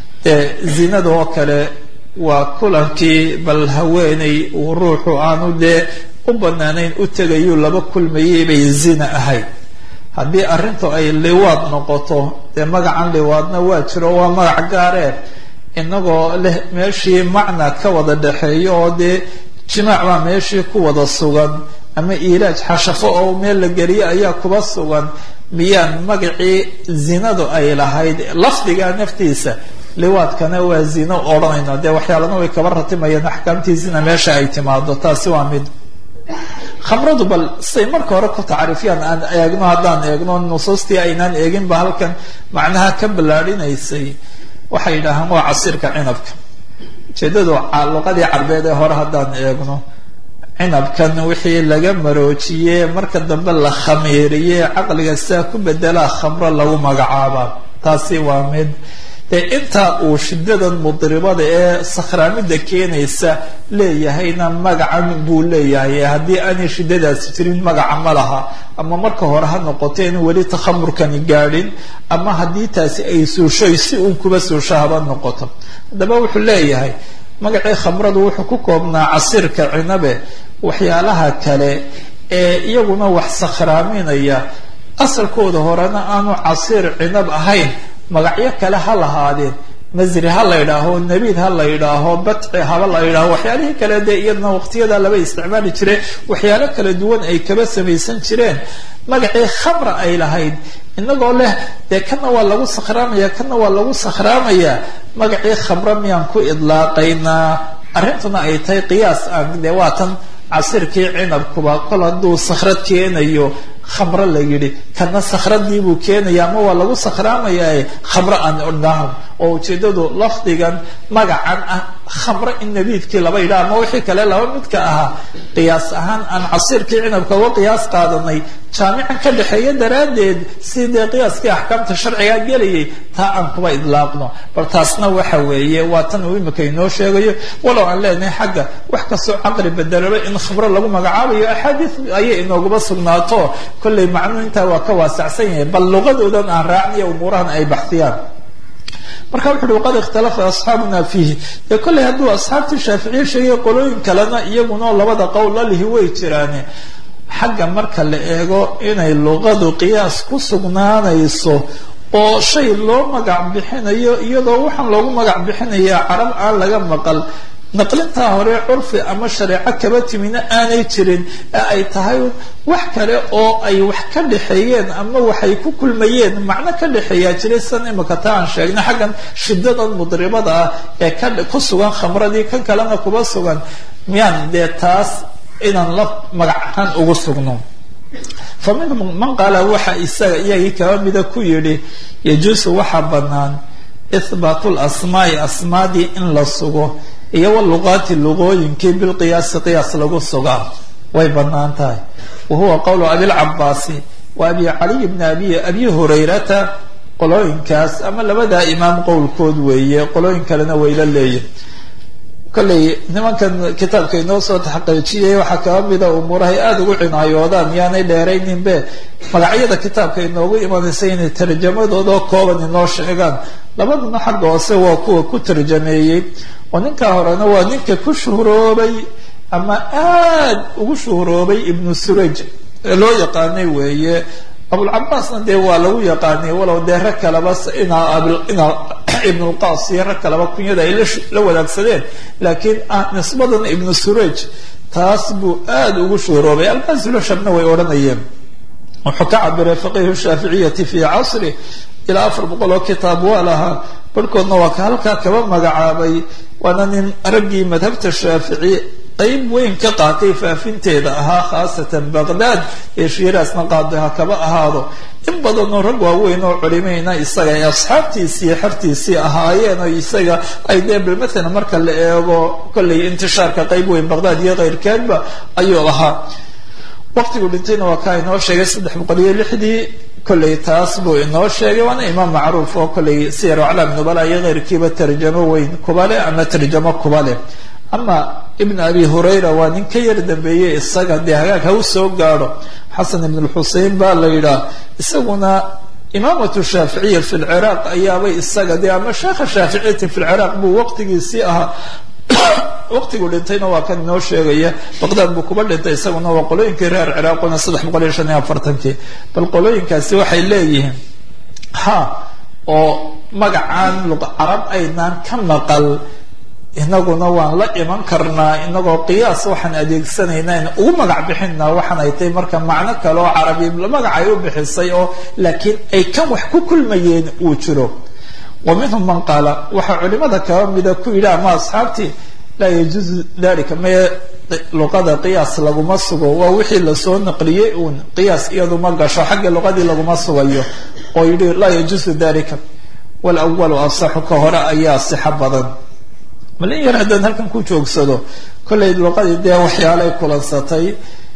S2: zinada oo kale waa kulankii bal haweeney uu ruuxu aanu dee u banaanayn u tegayuu laba kulmayay bay zina ahayd haddii arrintu ay liwaad noqoto dee magacan liwaadna waa jiro waa magac gaaree inagoo leh meeshii macna ka wada dhexeeyo oo dee jimaac baa meeshii ku wada sugan ama ilaaj xashafo oo meel la geliyo ayaa kuba sugan miyaan magacii zinadu ay lahayd lafdiga naftiisa liwaadkana waa zino odhanayna dee waxyaalana way kaba ratimayeen axkaamtiisina meesha ay timaado taasi waa mid khamradu bal siday marka hore ku tacriifiyaan aan eegno haddaan eegno nusuustii aynaan eeginba halkan macnaha ka ballaadhinaysay waxay yidhaahaan waa casiirka cinabka ujeedadu luqadii carbeed ee hore haddaan eegno cinabkan wixii laga maroojiyey marka dambe la khamiiriye caqliga sidaa ku bedelaa khamro lagu magacaabaa taasi waa mid dee intaa uu shidadan mudribada ee sakhraamida keenaysa leeyahayna magacan buu leeyahay haddii aanay shidadaasi jirin magaca ma laha ama marka hore ha noqoto in weli takhamurkani gaadhin ama haddii taasi ay suushoy si uun kuba suusho haba noqoto haddaba wuxuu leeyahay magacii khamradu wuxuu ku koobnaa casiirka cinabe waxyaalaha kale ee iyaguna wax sakhraaminaya asalkooda horena aanu casiir cinab ahayn magacyo kale ha lahaadeen masri ha la yidhaaho nabiid ha la yidhaaho batci haba la yidhaaho waxyaalihii kale dee iyadana waqtiyada laba isticmaali jire waxyaalo kala duwan ay kaba samaysan jireen magacii khamra ay lahayd inagoo leh dee kana waa lagu sakhraamaya kana waa lagu sakhraamaya magacii khamra miyaan ku idlaaqaynaa arrintuna ay tahay qiyaas aan dee waatan casirkii cinabkuba kol hadduu sakhrad keenayo khamro la yidhi kana sakhradiibuu keenaya ama waa lagu sakhraamayaa khamro aan odhahan oo ujeedadu lafdigan magacan ah khamro in nabiidkii laba yidhaha ama wixii kale laba midka ahaa qiyaas ahaan aan casiirkii cinabka uga qiyaas qaadanay jaamican ka dhexeeya daraaddeed si dee qiyaaskii axkaamta sharcigaa gelayay taa aan kuba idlaaqno bal taasna waxa weeye waa tan uu imika inoo sheegayo walow aan leenahay xagga wax kastoo caqli bedelaba in khamro lagu magacaabayo axaadiis ayay inooguba sugnaato kollay macnuu intaa waa ka waasacsan yahay bal luqadoodan aan raacniyo umuurahan ay baxsiyaan marka wuxu uhi waqad ikhtalafa asxaabuna fiihi dee kollay hadduu asxaabtii shaaficiye sheegay qolooyin kalena iyaguna labada qowl lalihi way jiraane xagga marka la eego inay luqadu qiyaas ku sugnaanayso oo shay loo magac bixinayo iyadoo waxaan loogu magac bixinayaa carab aan laga maqal naqlintaa hore curfi ama shareeco kaba timina aanay jirin ee ay tahay wax kale oo ay wax ka dhexeeyeen ama waxay ku kulmayeen macno ka dhexeeyaa jiray san imika ta aan sheegnay xaggan shidadan mudribada ah ee ka ku sugan khamradii kan kalena kuba sugan miyaan dee taas inaan la magac ahaan ugu sugno fa minhum man qaala waxa isaga iyagii kaba mida ku yidhi yajuusu waxaa bannaan ihbaatu lasmaai asmaadii in la sugo iyo waluqaati luqooyinkii bilqiyaasi qiyaas lagu sugaa way bannaan tahay wa huwa qowlu abilcabaasi wa abi caliy bni abi abi hurayrata qolooyinkaas ama labadaa imaam qowlkood weeye qolooyin kalena wayla leeyihin kollay nimankan kitaabka inoo soo taxqiijiyay waxaa kaba mida umuurahay aada ugu cinaayoodaan yaanay dheerayninbe magacyada kitaabka inoogu imanaysa inay tarjamadoodoo kooban inoo sheegaan labaduna xagga hoose waa kuwa ku tarjameeyey oo ninkaa horena waa ninka ku shuhuroobay ama aad ugu shuhuroobay ibnu suraj ee loo yaqaanay weeye abulcabaasna dee waa lagu yaqaanay walow dee rag kaleba inaa inaa ibnulqaas iyo rag kaleba kunyada ay la wadaagsadeen laakiin nisbadan ibnu suraj taas buu aada ugu shuhuroobay albasiloshabna way odhanayeen wuxuu ka cabiray faqihu shaaficiyati fi casri ilaa afar boqol oo kitaab waa lahaa barhkoodna waa ka halkaa kaba magacaabay waana nin raggii madhabta shaafici qayb weyn ka qaatay faafinteeda ahaa khaasatan baqdaad ee shiiraasna qaado ha kaba ahaado in badanoo rag waaweyn oo culimayna isaga ay asxaabtiisii xertiisii ahaayeen oo isaga ay dee bal mathalan marka la eego kollay intishaarka qayb weyn baqdaad iyo keyrkeedba ayuu ahaa waqtigu dhintayna waa kaa inoo sheegay saddex boqol iyo lixdii kollay taas buu inoo sheegay waana imaam macruuf oo kollay siyar aclaam nubala iyo keyrkiiba tarjamo weyn kuba leh ama tarjamo kuba leh ama ibn abi hurayra waa nin ka yar dambeeyey isaga dee hagaag ha u soo gaadho xasan ibn lxusein baa la yidhaah isaguna imaamatu shaaficiya fi lciraaq ayaabay isaga dee ama sheekha shaaficiyati fi lciraaq buu waqtigiisii ahaa waqtigu dhintayna waa kan inoo sheegaya baqdaad buu kuba dhintay isaguna waa qolooyinkii reer ciraaquna saddex boqol iyo shan iyo afartankii bal qolooyinkaasi waxay leeyihiin ha oo magacaan luqa carab aynaan ka maqal inaguna waan la iman karnaa inagoo qiyaas waxaan adeegsanaynaa in ugu magac bixinaa waxaan ay tahay marka macno kale oo carabi magac ay u bixisay oo laakiin ay kan wax ku kulmayeen uu jiro wa minhum man qaala waxaa culimada kaba mida ku yidhi ama asxaabtii laa yajuuzu dalika mae luqada qiyaas laguma sugo waa wixii lasoo naqliyey uun qiyaas iyadu ma gasho xagga luqadii laguma sugayo oo yidhi laa yajuuzu dalika walawalu asaxu ka hore ayaa sixo badan malin yar haddaan halkan ku joogsado kollay luqadii dee waxyaalay kulansatay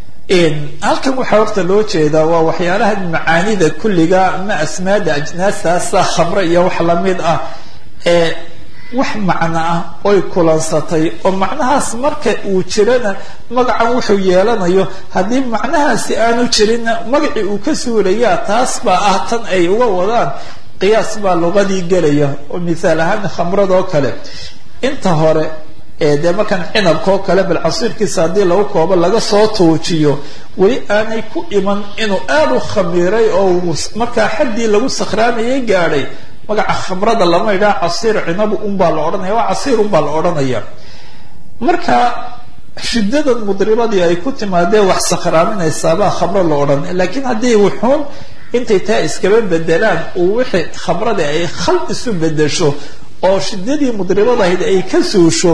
S2: halkan waxaa horta loo jeedaa waa waxyaalaha macaanida kulliga ama asmaada ajnaastaasa khamre iyo wax lamid ah ee wax macno ah oy kulansatay oo macnahaas marka uu jirana magacan wuxuu yeelanayo haddii macnahaasi aanu jirinna magacii uu ka suulayaa taas baa ah tan ay uga wadaan qiyaas baa luqadii gelaya oo mithaal ahaan khamradoo kale inta hore ee dee markaan cinabka oo kale bal casiirkiisa haddii lagu koobo laga soo tuujiyo weli aanay ku iman inuu aada u khamiiray oo markaa xaddii lagu sakhraamayay gaadhay magaca khamrada lama idhaha casiir cinabu unbaa la odhanaya waa casiir unbaa la odhanaya marka shiddadan mudribadii ay ku timaadee wax sakhraaminaysaabaa khamro la odhan laakiin haddii wuxuun intay taa iskaba bedelaan uu wixii khamradii ay khal isu bedesho oo shidadii mudribadahayd ay ka suusho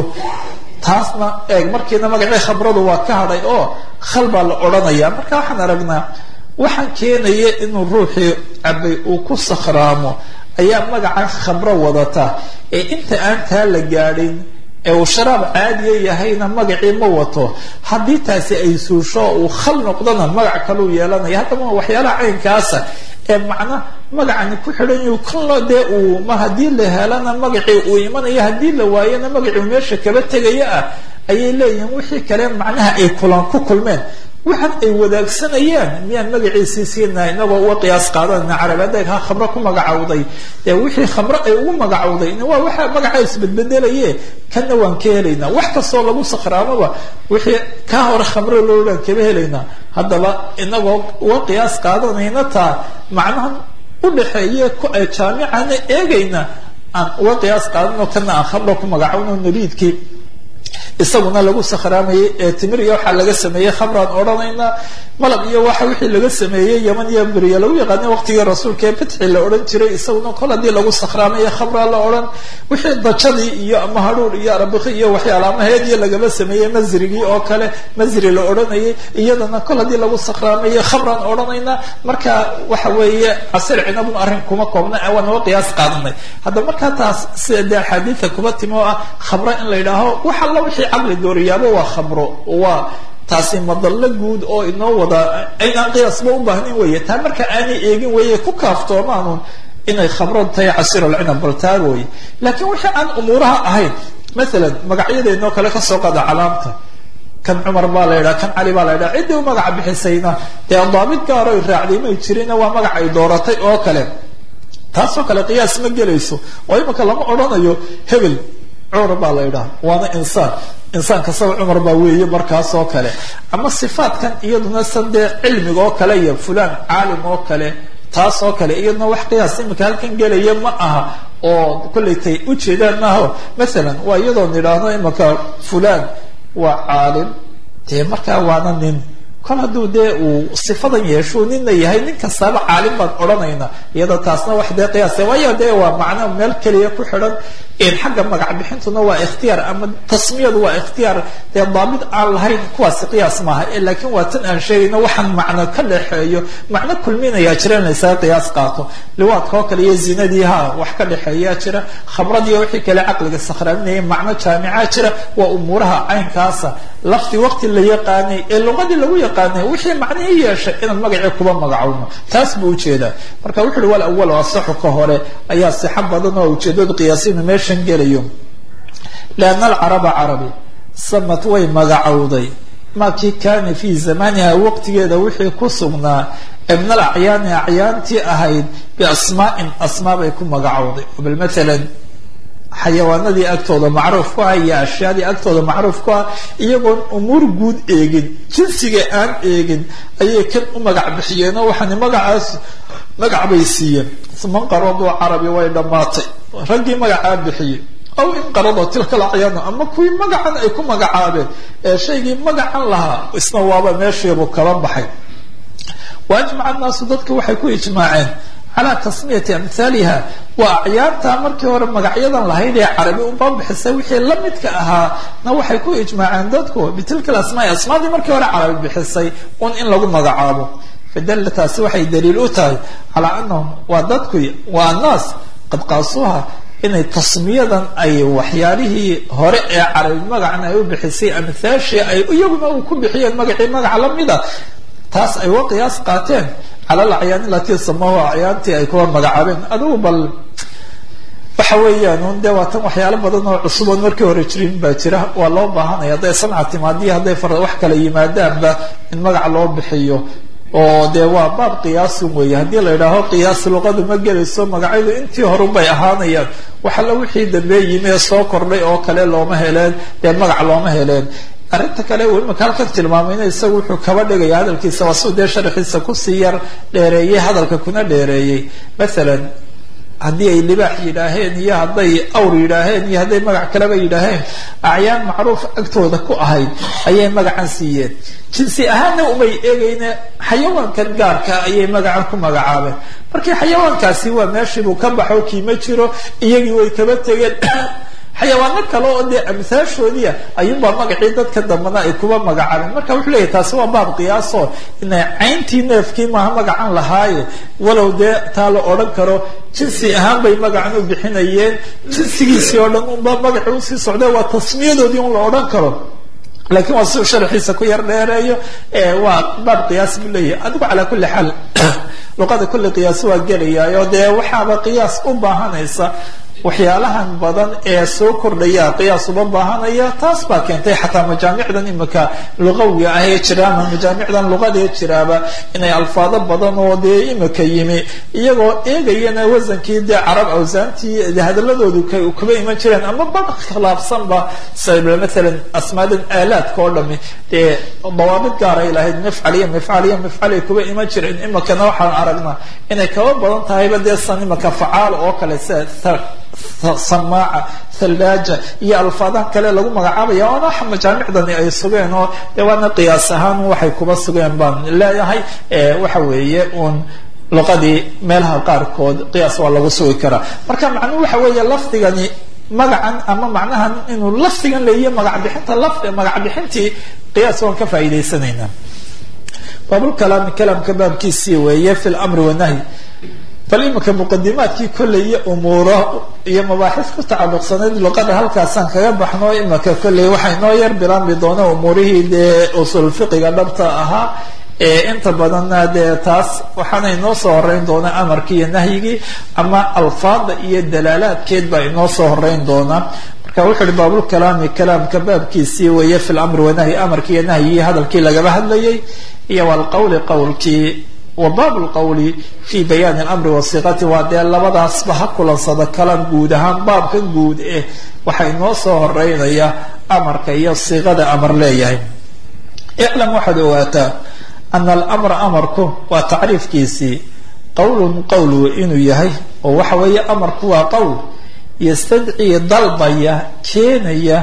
S2: taasna eeg markiina magacii khamradu waa ka hadhay oo khal baa la odhanaya marka waxaan aragnaa waxaan keenaya inuu ruuxii cabay uu ku sakhraamo ayaa magacan khamro wadata ee inta aan taa la gaadhin ee uu sharaab caadiya yahayna magacii ma wato haddii taasi ay suusho uu khal noqdona magac kaluu yeelanaya haddaba waxyaalaha caynkaasa ee macna magacani ku xidhan yahu kanlo dee uu ma haddii la helana magacii uu imanayo haddii la waayona magacii meesha kaba tegaya ah ayay leeyihiin wixii kale macnaha ay kulan ku kulmeen waxaan ay wadaagsanayaan miyaan magaciisii siinaa inagoo uga qiyaas qaadanayna carabeed ha khamro ku magacawday dee wixii khamro ay ugu magacawday waa waxa magaca isbedbedelaye kana waan ka helaynaa wax kastoo lagu sakhraamaba wixii ka hore khamro loolaan kaba helaynaa haddaba inagoo uga qiyaas qaadanayna taa macnahan udhaxeeye jaamicana eegayna aan uga qiyaas qaadano kana aan khamro ku magacawno nabiidkii isaguna lagu sakhraamayay ee timir iyo waxaa laga sameeyey khamraan odhanaynaa malab iyo waxa wixii laga sameeyey yaman iyo beriya lagu yaqaana waqtigii rasuulka ee bitxi la odhan jiray isaguna kol haddii lagu sakhraamaya khamraa la odhan wixii dajadii iyo ama hadhuur iyo arbiki iyo waxyaala ama heediyo lagaba sameeyey masrigii oo kale masri la odhanayay iyadana kol haddii lagu sakhraamaya khamraan odhanaynaa marka waxa weeye casir cinabun arrin kuma koobna waan uga qiyaas qaadanay haddaba markaa taas sida dee axaadiida kuba timi oo ah khamro in la yidhaaho wax alla wixii caqli dooriyaaba waa khamro waa taasi madallo guud oo inoo wada aynaan qiyaasba u baahnin weeye taa marka aanay eegin weeye ku kaaftoomaanun inay khamrad tahay casir alcinab bal taa weye laakiin wixii aan umuuraha ahayn maalan magacyadeenoo kale kasoo qada calaamta kan cumar baa la yidhaha kan cali baa la yidhaha ciddii u magaca bixisayna dee daabid gaaro ay raacday may jirina waa magac ay dooratay oo kale taasoo kale qiyaas ma gelayso oo imika lama odhanayo hebel cumar baa la yidhaha waana insaan insaan kastaba cumar baa weeye markaas oo kale ama sifaatkan iyaduna san dee cilmiga oo kale iyo fulaan caalim oo kale taas oo kale iyaduna wax qiyaas imika halkan gelaya ma aha oo kollay tay ujeedaan maaho maalan waa iyadoon idhaahno imika fulaan waa caalim dee markaa waana nin kol hadduu dee uu sifadan yeesho nina yahay nin kastaaba caalim baan odhanayna iyadoo taasna wax dee qiyaas waayo dee waa macno meel keliya ku xidhan xagga magac bixintuna waa ikhtiyaar ama tasmiyadu waa ikhtiyaar dee daabid aan lahayn kuwaasi qiyaas maaha laakiin waa tan aan sheegayno waxaan macno ka dhexeeyo macno kulminayaa jira in laysaga qiyaas qaato liwaadka oo kale iyo zinadii ha wax ka dhexeeyaa jira khamradiiyo wixii kale caqliga sakhraaminaya macno jaamicaa jira waa umuuraha caynkaasa lafti waqti la yaqaanay ee luqadii lagu yaqaanay wixii macnihii yeeshay inaan magacii kuba magacowno taas buu ujeedaa marka wuxu uhi wal awal asaxu ka hore ayaa sixo badan oo ujeedadu qiyaasinu meeshan gelayo lianna alcaraba carabi samad way magacowday makii kaana fii zamaniha waqtigeeda wixii ku sugnaa ee min alacyaani acyaantii ahayd biasmaa'in asmaa bay ku magacowday bal maalan xayawaanadii agtooda macruuf ku ah iyo ashyaadii agtooda macruuf ku ah iyagoon umuur guud eegin jinsiga aan eegin ayay kan u magac bixiyeen oo waxaani magacaas magac bay siiyeen manqaradoo carabi way dhammaatay raggii magacaa bixiyey aw inqaradoo tilka lacyaana ama kuwii magacan ay ku magacaabeen ee shaygii magacan lahaa isna waaba meeshiibu kala baxay wa ajmaca annaasu dadka waxay ku ijmaaceen
S1: calaa tasmiyati amhaaliha waa acyaarta markii hore magacyadan lahayd ee carabi uba bixisay wixii la midka ahaa na waxay ku ijmaaceen dadku bitilka asmaai asmaadii markii hore carabi bixisay un in lagu magacaabo fadalla taasi waxay daliil u tahay calaa anahum waa dadku waa annaas qad qaasuuha inay tasmiyadan ay waxyaalihii hore ee carabi magacna ay u bixisay amhaashii ay iyaguna uu ku bixiyeen magacii magaca lamida taas ay uga qiyaas qaateen cala alacyaani alatii samahu acyaantii ay kuwa magacaabeen adigu bal waxa weeyaan un dee waa tan waxyaalo badan oo cusuboon markii hore jirin baa jira waa loo baahanaya hadday sanca timaadiya hadday far wax kala yimaadaanba in magac loo bixiyo oo dee waa baab qiyaasun weeye haddii la idhaaho qiyaas luqadu ma gelayso magacyadu intii horubay ahaanayaan wax alla wixii dambee yimi ee soo kordhay oo kale looma heleen dee magac looma heleen arrinta kale uu imika halkan tilmaamayna isagu wuxuu kaba dhigaya hadalkiisa waa suu dee sharaxiisa kusii yar dheereeyey hadalka kuna dheereeyey mathalan haddii ay libaax yidhaaheen iyo hadday awr yidhaaheen iyo hadday magac kaleba yidhaaheen acyaan macruuf agtooda ku ahayd ayay magacan siiyeen jinsi ahaanna umay eegayne xayawaankan gaarka ayay magacan ku magacaabeen markii xayawaankaasi waa meeshiibuu ka baxo kiima jiro iyagii way kaba tegeen xayawaano kale oo dee amhaashoodiia ayuunbaa magacii dadka dambana ay kuba magacaabeen marka wuxuu leeyahy taasi waa baab qiyaaso inay cayntii neefkii maaha magacan lahaaye walow dee taa la odhan karo jinsi ahaan bay magacan u bixinayeen jinsigiisii oo dhan unba magaci usii socda waa tasmiyadoodii un la odhan karo lakiin waa siuu sharxiisa ku yar dheereeyo waa baab qiyaas buu leeyahay adigu calaa kulli xaal luqada kulli qiyaas waa gelayaayo dee waxaaba qiyaas u baahanaysa waxyaalahan badan ee soo kordhaya qiyaas uba baahanaya taas baa keentay xataa majaamicdan imika luqawiga ah ee jira ama majaamicdan luqadee jiraaba inay alfaado badan oo dee imika yimi iyagoo eegayana wasankii dee carab awsaantii hadaladoodu kaba iman jireen ama bad khilaafsanba maalan asmaadan aalaadka oo dhami dee dawaabid gaaray lahayd mifcal iyo mifcal iyo mifcal ay kuba iman jireen imikana waxaan aragnaa inay kaba badan tahayba dee san imika facaal oo kale sida samaaca thallaaja iyo alfaadaha kale lagu magacaabaya oona majaamicdani ay sugeen oo dee waana qiyaas ahaan waxay kuba sugeen baan leeyahay waxa weeye uun luqadii meelaha qaarkood qiyaas waa lagu sugi karaa marka macnuhu waxa weeye lafdigani magacan ama macnahan inuu lafdigan leeyahy magac bixinta lafdi magac bixintii qiyaas waan ka faa'iidaysanaynaa baabulkalaami kalaamka baabkiisii weeye fi lamri wanahyi bal imika muqadimaadkii kolley iyo umuuro iyo mabaaxis ku tacalluqsanayd luqada halkaasaan kaga baxno imika kolley waxay noo yar bilaanbi doona umuurihii dee usul fiqiga dhabta ahaa ee inta badanna dee taas waxaana inoo soo horeyn doonaa amarkii iyo nahyigii ama alfaada iyo dalaalaadkeed baa inoo soo horeyn doonaa marka wuxu uhi baabulkalaami kalaamka baabkiisii weeye fi lamri wanahyi amarkii iyo nahyigii hadalkii lagaba hadlayay iyo walqowli qowlkii wa baab lqowli fi bayaani alamri wasiqati waa dee labadaasba ha kulansada kalan guud ahaan baabkan guud eh waxaa inoo soo horeynaya amarka iyo siiqada amar leeyahay iclam waxaad ogaataa ana alamra amarku waa tacriifkiisii qowlun qowl inuu yahay oo waxa weeye amarku waa qowl yastadcii dalbaya keenaya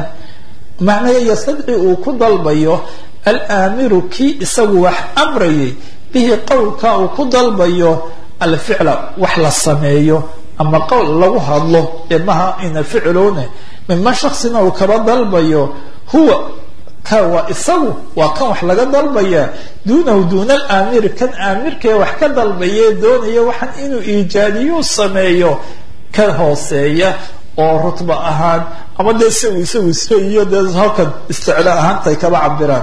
S1: macnaa yastadci uu ku dalbayo alaamiru kii isagu wax amrayay bihi qowlka uu ku dalbayo alficla wax la sameeyo ama qowl lagu hadlo ee maha ina ficlone mima shaksina uu kaba dalbayo huwa ka waa isagu waa kan wax laga dalbaya duunahu duuna alaamiri kan aamirkae wax ka dalbaye doonaya waxaan inuu iijaadiyuu sameeyo ka hooseeya oo rutba ahaan ama dee isagu isagu isle iyo dee halkan isticla ahaantay kaba cabiraan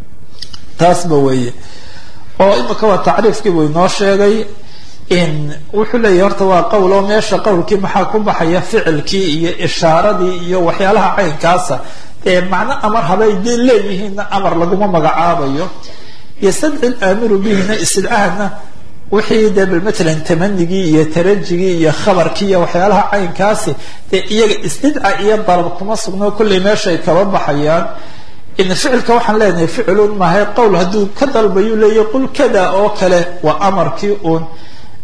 S1: taasba weeye oo imika waa tacriifkii buu inoo sheegay in wuxuu leeyahy horta waa qowl oo meesha qowlkii maxaa ku baxaya ficilkii iyo ishaaradii iyo waxyaalaha caynkaasa ee macno amar habay dee leeyihiinna amar laguma magacaabayo yastadci laamiru bihina istidcahana wixii dee bal matalan tamanigii iyo tarajigii iyo khabarkii iyo waxyaalaha caynkaasi dee iyaga istidca iyo dalab kuma sugno kollay meeshaay kaba baxayaan in ficilka waxaan leenahay ficilun maahay qowl hadduu ka dalbayuu leeyahy qul kada oo kale waa amarkii uun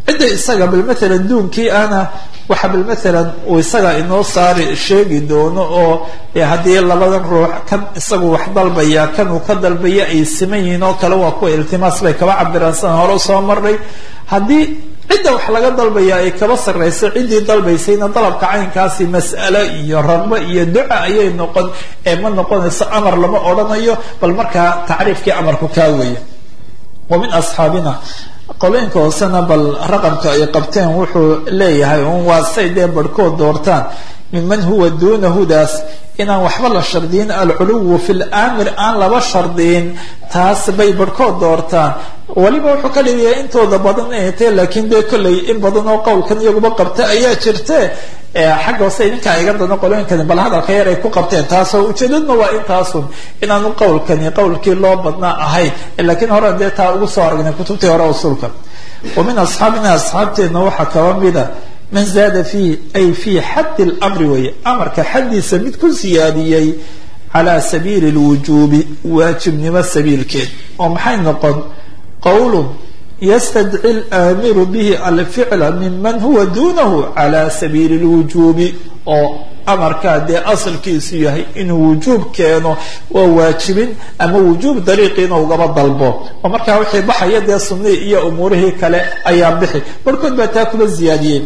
S2: cidda isaga bal maalan duunkii ahna waxa bal maalan uu isaga inoo saari sheegi doono oo haddii labadan ruux kan isagu wax dalbaya kan uu ka dalbaya ay siman yihiin oo kale waa kuwa iltimaas bay kaba cabiraan sidan hore usoo marnay haddii cidda wax laga dalbaya ay kaba sarrayso ciddii dalbaysayna dalabka caynkaasi mas'alo iyo ragbo iyo duca ayay noqon ee ma noqonayso amar lama odhanayo bal markaa tacriifkii amarku kaa weeye wa min asxaabina qolooyinka hoosena bal raqamka ay qabteen wuxuu leeyahay un waa say dee barhkood doortaan minman huwa duuna hudaas inaan waxba la shardiyin alculuwu fi lamir aan laba shardiyin taas bay barhkood doortaan weliba wuxuu ka dhigaya intooda badan inay tahay laakiin dee kolley in badan oo qowlkan iyaguba qabta ayaa jirte xagga hoose idinkaa iga dano qolooyinkani bal hadalka yar ay ku qabteen taasoo ujeedadna waa intaasun inaanu qowlkani qowlkii loo badnaa ahayn laakiin hore dee taa ugu soo aragnay kutubtii hore usulka wa min asxaabina asxaabteenna waxaa kaba mida man zaada fiihi ay fii xaddi lamri weeye amarka xaddiisa mid ku siyaadiyey calaa sabiili lwujuubi waajibnimo sabiilkeed oo maxay noqon qowlun ystadci laamiru bihi alficla miman huwa duunahu cala sabiili lwujuubi oo amarkaa dee asalkiisu yahay inuu wujuub keeno waa waajibin ama wujuub dariiqiina ugaba dalbo oo markaa wixii baxaya dee sunnihii iyo umuurihii kale ayaa bixi barhkood baa taa kuba ziyaadiyey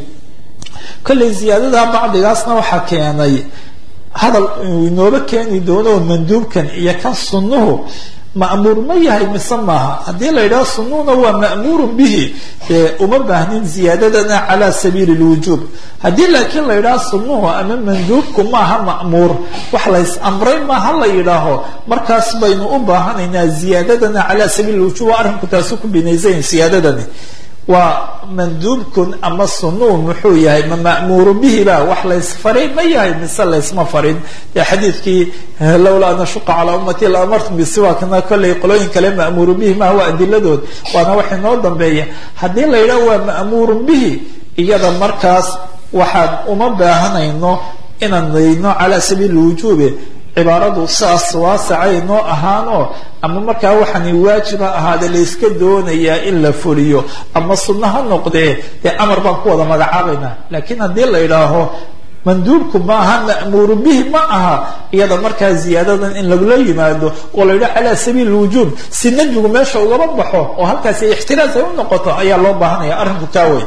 S2: kollay ziyaadada bacdigaasna waxaa keenay hadal uu inooba keeni doono manduubkan iyo kan sunnuhu ma'muur ma yahay mise maaha haddii la yidhaho sunuuna waa ma'muurun bihi dee uma baahnin ziyaadadana cala sabiili lwujuub haddii laakiin la yidhaho sunuhu ama manduubku maaha ma'muur wax lays amray maaha la yidhaaho markaas baynu u baahanaynaa ziyaadadana cala sabiili lwujuub waa arrinku taasu ku binaysayn siyaadadani waa manduubkun ama sunuun muxuu yahay ma ma'muuru bihi ba wax laysfaray ma yahay mise laysma farin dee xadiidkii lowlaa an ashuqa calaa ummati la amartum bisiwaakna kollay qolooyin kale ma'muuru bihi maha waa adiladood waana wax inoo dambeeya haddii la yidhaho waa ma'muurun bihi iyada markaas waxaan uma baahanayno inaan dayno cala sabiili wujuube cibaaradu saas waasacay noo ahaanoo ama markaa waxaani waajiba ahaade layska doonayaa in la fuliyo ama sunno ha noqdee dee amar baan ku wada magacaabaynaa laakiin haddii la idhaaho manduubku ma aha ma'muuru bihi ma aha iyada markaa ziyaadadan in lagula yimaado oo la yidhaho calaa sabiili lwujuub si nebigu meesha ugaba baxo oo halkaasi ixtiraas ay u noqoto ayaa loo baahanaya arrinku kaa wey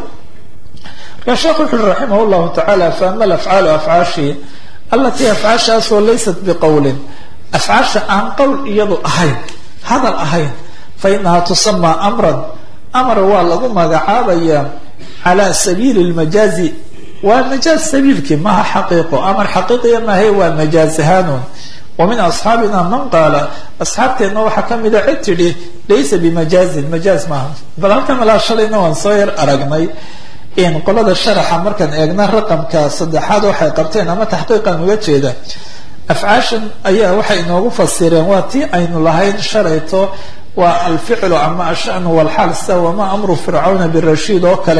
S2: markaa sheekhu wuxu ui raximah llahu tacaala faama alafcaalu afcaashii alatii afcaashaasoo laysat biqowlin afcaasha aan qowl iyadu ahayn hadal ahayn fa inahaa tusamaa amran amar waa lagu magacaabayaa cala sabiili lmajaazi waa majaaz sabiilkii maha xaqiiqo amar xaqiiqiya maahe waa majaaz ahaanun wa min asxaabina man qaala asxaabteenna waxaa ka mida cid tidhi laysa bimajaazin majaaz maaha bal halkan malaa shalayna waan soo yar aragnay in qolada sharaxa markaan eegna raqamka saddexaad waxay qabteen ama taxqiiqan uga jeeda afcaashan ayaa waxay inoogu fasireen waa tii aynu lahayn shalayto waa alficlu ama ashanu walxaal sida wama amru fircawna birashiid oo kale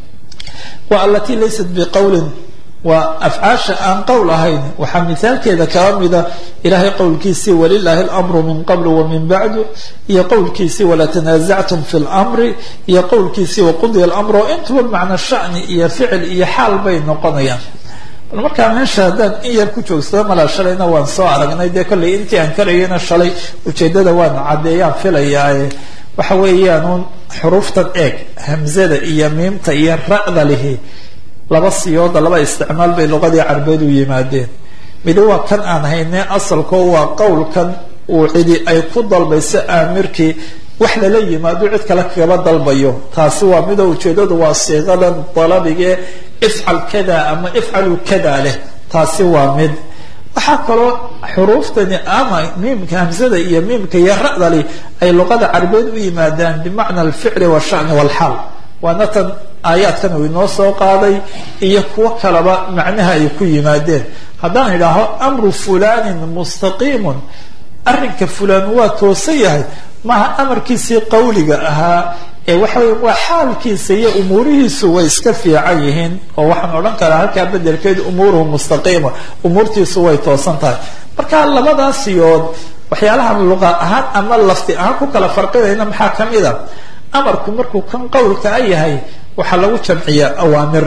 S2: waa alatii laysat biqowlin waa afcaasha aan qowl ahayn waxaa mithaalkeeda kaba mida ilahay qowlkiisii walilaahi اlamru min qabl wamin bacdu iyo qowlkiisii walatanaazactum fi lmri iyo qowlkiisii waqudiya اlamr oo intuba macna shani iyo ficil iyo xaal bay noqonayaan bal markaa meesha haddaan in yar ku joogsado malaa shalayna waan soo aragnay dee kollay intii aan karayana shalay ujeedada waan caddeeyaan filayaae waxa weeyaan un xuruuftan eeg hamzada iyo miimta iyo ra'da lihi laba siyooda laba isticmaal bay luqadii carbeed u yimaadeen midi waa kan aan hayne asalkoo waa qowlkan uu cidi ay ku dalbayso aamirkii wax lala yimaado cid kale kagaba dalbayo taasi waa midoo ujeedadu waa siiqadan dalabigee ifcal kada ama ifcalu kada leh taasi waa mid waxaa kaloo xuruuftani ama miimka hamsada iyo miimka iyo ra'dali ay luqada carbeed u yimaadaan bimacna alficli washani walxaal waana tan aayaadkan uu inoo soo qaaday iyo kuwo kaleba macnaha ay ku yimaadeen haddaan idhaaho amru fulanin mustaqiimun arrinka fulan waa toosan yahay maaha amarkiisii qawliga ahaa ee waxa wey waa xaalkiisa iyo umuurihiisu way iska fiican yihiin oo waxaan odhan karaa halkaa bedelkeed umuuruhu mustaqiima umuurtiisu way toosan tahay marka labadaas yood waxyaalahan luqa ahaan ama lafti ahaan ku kala farqinayna maxaa kamid a amarku markuu kan qowlka a yahay
S1: waxaa lagu jamciyaa awaamir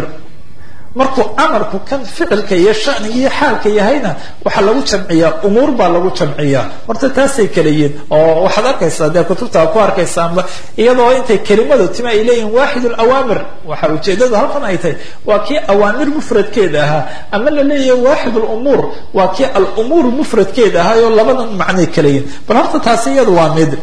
S1: markuu amarku kan ficilka iyo shaniga iyo xaalka yahayna waxaa lagu jamciyaa umuur baa lagu jamciyaa horta taasay kala yihiin oo waxaad arkaysaa dee kutubta ku arkaysaanba iyadoo intay kelimadu tima ay leeyihin waaxid alawaamir waxa ujeedadu halkan ay tahay waa kii awaamir mufradkeeda ahaa ama la leeyahay waaxid lumuur waa kii alumuur mufradkeeda ahaa oo labadan macnay kala yihiin bal horta taasi iyadu waa mid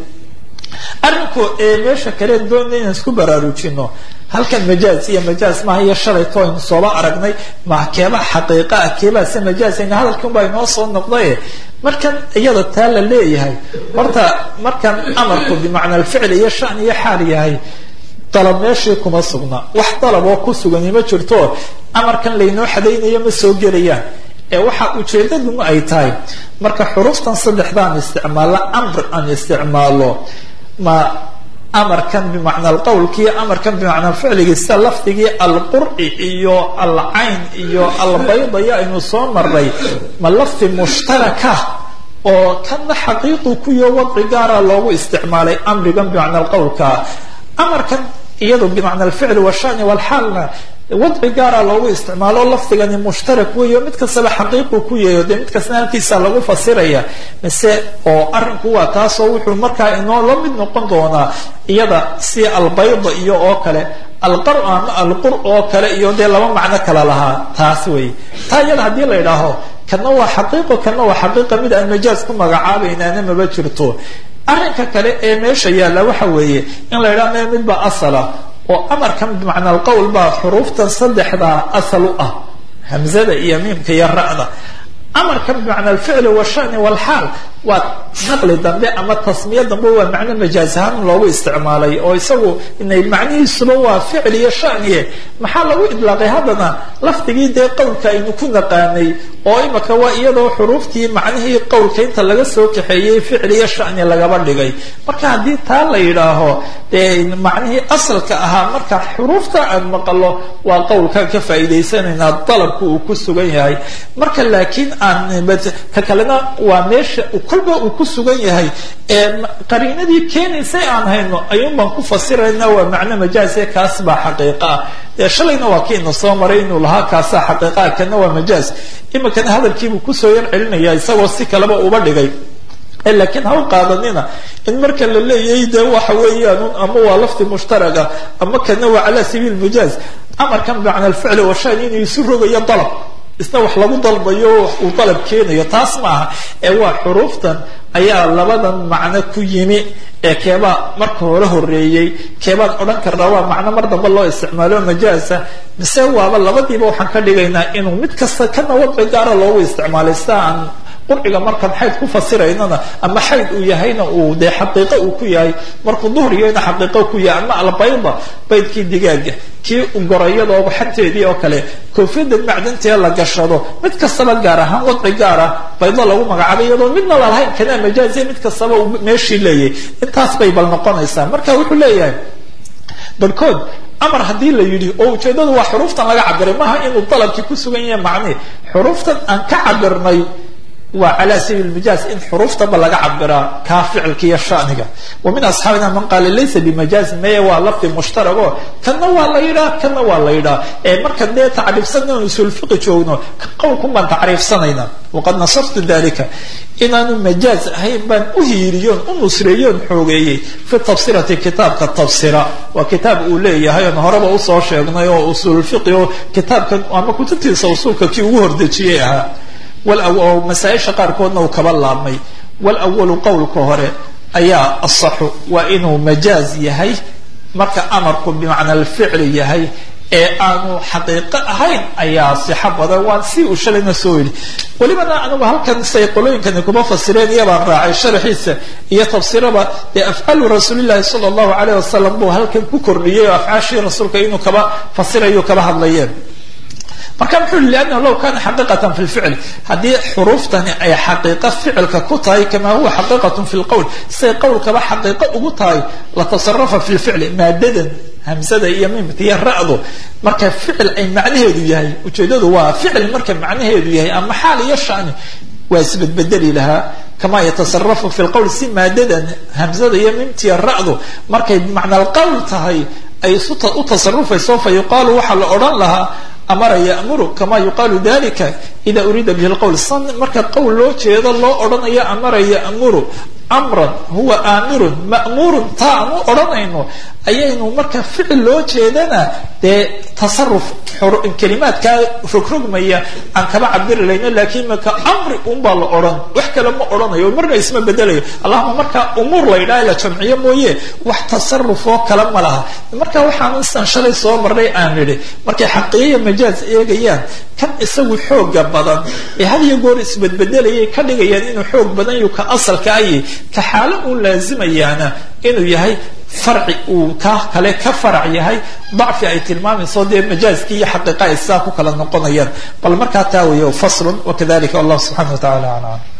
S1: arrinku ee meesha kaleen doonay inaan isku baraarujino halkan majaaz iyo majaaz maaha iyo shalayto aynu sooba aragnay ma keebaa xaqiiqa ah keebaa se majaazayna hadalkan baa inoo soo noqdaye markan iyada taa la leeyahay horta markan amarku bimacna alficl iyo shan iyo xaal yahay dalab meeshii kuma sugna wax dalab oo ku sugani ma jirto amarkan laynoo xadaynayo ma soo gelayaan ee waxa ujeedaduna ay tahay marka xuruftan saddexdaan isticmaalo amr aan isticmaalo ma amarkan bimacna alqowlkiiyo amarkan bimacna ficligii sida lafdigii alqur'i iyo alcayn iyo albaydaya aynu soo maray ma lafdi mushtaraka oo kana xaqiiqu kuyo wadci gaara loogu isticmaalay amrigan bimacna alqowlka amarkan iyado bimacna alficl washani walxaalna wadci gaara loogu isticmaalo lafdigani mushtarak weyo mid kastaba xaqiiqu ku yayo dee mid kastana halkiisa lagu fasiraya mise oo arrinku waa taasoo wuxuu markaa inoo la mid noqon doonaa iyada si albayda iyo oo kale alqar ama alqur oo kale iyo dee laba macno kala lahaa taas wey taa iyada haddii la idhaaho kana waa xaqiiqo kana waa xaqiiqa mid aan majaaz ku magacaabaynaana maba jirto arrinka kale ee meesha yaalla waxa weeye in la idhaha me midba asala oo amarkan bimacna alqowl baa xuruuftan saddexdaa asal u ah hamzada iyo miimka iyo ra'da amarkan bimacna alficli washani walxaal waa naqli dambe ama tasmiye dambe waa macno majaaz ahaan loogu isticmaalay oo isagu inay macnihiisuba waa ficil iyo shaniye maxaa lagu idlaaqay haddana lafdigii dee qowlka aynu ku naqaanay oo imaka waa iyadoo xuruuftii macnihii qowlka inta laga soo kaxeeyey ficil iyo shani lagaba dhigay marka haddii taa la yidhaaho dee macnihii asalka ahaa marka xuruufta aan maqalo waa qowlkaan ka faa'iidaysanaynaa dalabku uu ku sugan yahay marka laakiin aan ka kalena waa meesha kolba uu ku sugan yahay ee qariinadii keenaysay aan hayno ayuun baan ku fasirayna waa macno majaaze kaas baa xaqiiqa ah dee shalayna waa kiina soo maray inuu lahaa kaasaa xaqiiqaa kana waa majaaz imikana hadalkiibuu kusoo yar celinaya isagoo si kaleba uba dhigay laakiin ha u qaadanina in marka la leeyahay de waxa weeyaan ama waa lafdi mushtaraga ama kana waa cala sabiil majaaz amarkan bimacna alficli washan inuu isu rogayo dalab isna wax lagu dalbayo uu dalab keenayo taas maaha ee waa xuruuftan ayaa labadan macno ku yimi ee keebaa marka hore horeeyey keebaan odhan karnaa waa macno mar dambe loo isticmaalo majaaza mise waaba labadiiba waxaan ka dhigaynaa inuu mid kasta kana wadci gaara loogu isticmaalay sida aan qurciga markaan xayd ku fasiraynana ama xayd uu yahayna uu dee xaqiiqo uu ku yahay markuu duhriyana xaqiiqo ku yahay ama albayda baydkii digaaga kii gorayadooba xanteedii oo kale koofiyada macdantee la gashado mid kastaba gaar ahaan wadci gaara baydo lagu magacaabay iyadoo midna lalahayn kanaa majaaziya mid kastaba uu meeshii leeyahay intaas bay bal noqonaysaa marka wuxuu leeyahay barhkood amar haddii la yidhi oo ujeedadu waa xuruuftan laga cabiray maaha inuu dalabkii ku sugan yahay macnihi xuruuftan aan ka cabirnay waa cala sabiil majaaz in xuruuftaba laga cabiraa kaa ficilka iyo shaniga wa min asxaabina man qaala laysa bimajaaz meye waa lafdi mushtarago kana waa la yidhaa kana waa la yidhaa ee marka dee tacriifsanna usulfiqi joogno qowlkun baan tacriifsanayna waqad nasartu dalika inaanu majaaz ahayn baan u hiiriyoon u nusreeyoon xoogeeyey fi tafsirati kitaabka tafsira waa kitaab uu leeyahay oon horeba usoo sheegnay oo usulfiqi oo kitaabkan ama kutubtiisa usulka kii ugu hordejiyey ahaa masaaisha qaarkoodna uu kaba laabmay walawalu qowlka hore ayaa asaxu waa inuu majaaz yahay marka amarku bimacna alficli yahay ee aanu xaqiiqo ahayn ayaa sixo badan waan si uu shalayna soo yidhi welibana anigu halkan say qolooyinkani kuma fasireen iyabaan raacay sharaxiisa iyo tafsiraba dee afcaalu rasuulillahi sala allahu alayh wasalam buu halkan ku kordhiyey oo afcaashii rasuulka inuu kaba fasirayo kaba hadlayeen marka muxuu yihi liannahu law kana xaqiiqatan fi lficl haddii xuruuftani ay xaqiiqo ficilka ku tahay kamaa huwa xaqiiqatun fi lqowl siday qowlkaba xaqiiqo ugu tahay latasarafa fi lficli maadadan hamsada iyo mimta iyo ra'du marka ficil ay macnaheedu yahay ujeedadu waa ficil marka macnaheedu yahay ama xaal iyo shani waa isbedbedeli lahaa kama yatasarafu fi lqowl si maadadan hamsada iyo mimtiya ra'du markay bimacna alqowl tahay ay u tasarufayso fa yuqaalu waxaa la odhan lahaa amara ya'muru kama yuqaalu dalika ida uriida bihi lqowl san marka qowl loo jeedo loo odhanayo amara ya'muru amran huwa aamirun ma'muurun taa aan u odhanayno ayaynu marka ficil loo jeedana dee tasaruf kelimaadkaa rogrogmaya aan kaba cabiri layno lakiin marka amri unbaa la odhan wax kale ma odhanayo marna isma bedelayo allahuma marka umuur la yidhaha la jamciyo mooye wax tasaruf oo kale ma laha marka waxaan istan shalay soo marnay aan nidhi markay xaqiiqiya majaaz eegayaan kan isagu xooga badan ee had iyo goor isbedbedelayay ka dhigayaan inuu xoog badan yu ka asalka ayi ka xaalo uu laazimayaana inuu yahay farci uu ka kale ka farac yahay dacfi ay tilmaamayso dee majaazkii iyo xaqiiqa ay sidaa ku kala noqonayaan bal markaa taa weeye faslun wakadalika allah subxana wa tacala aclam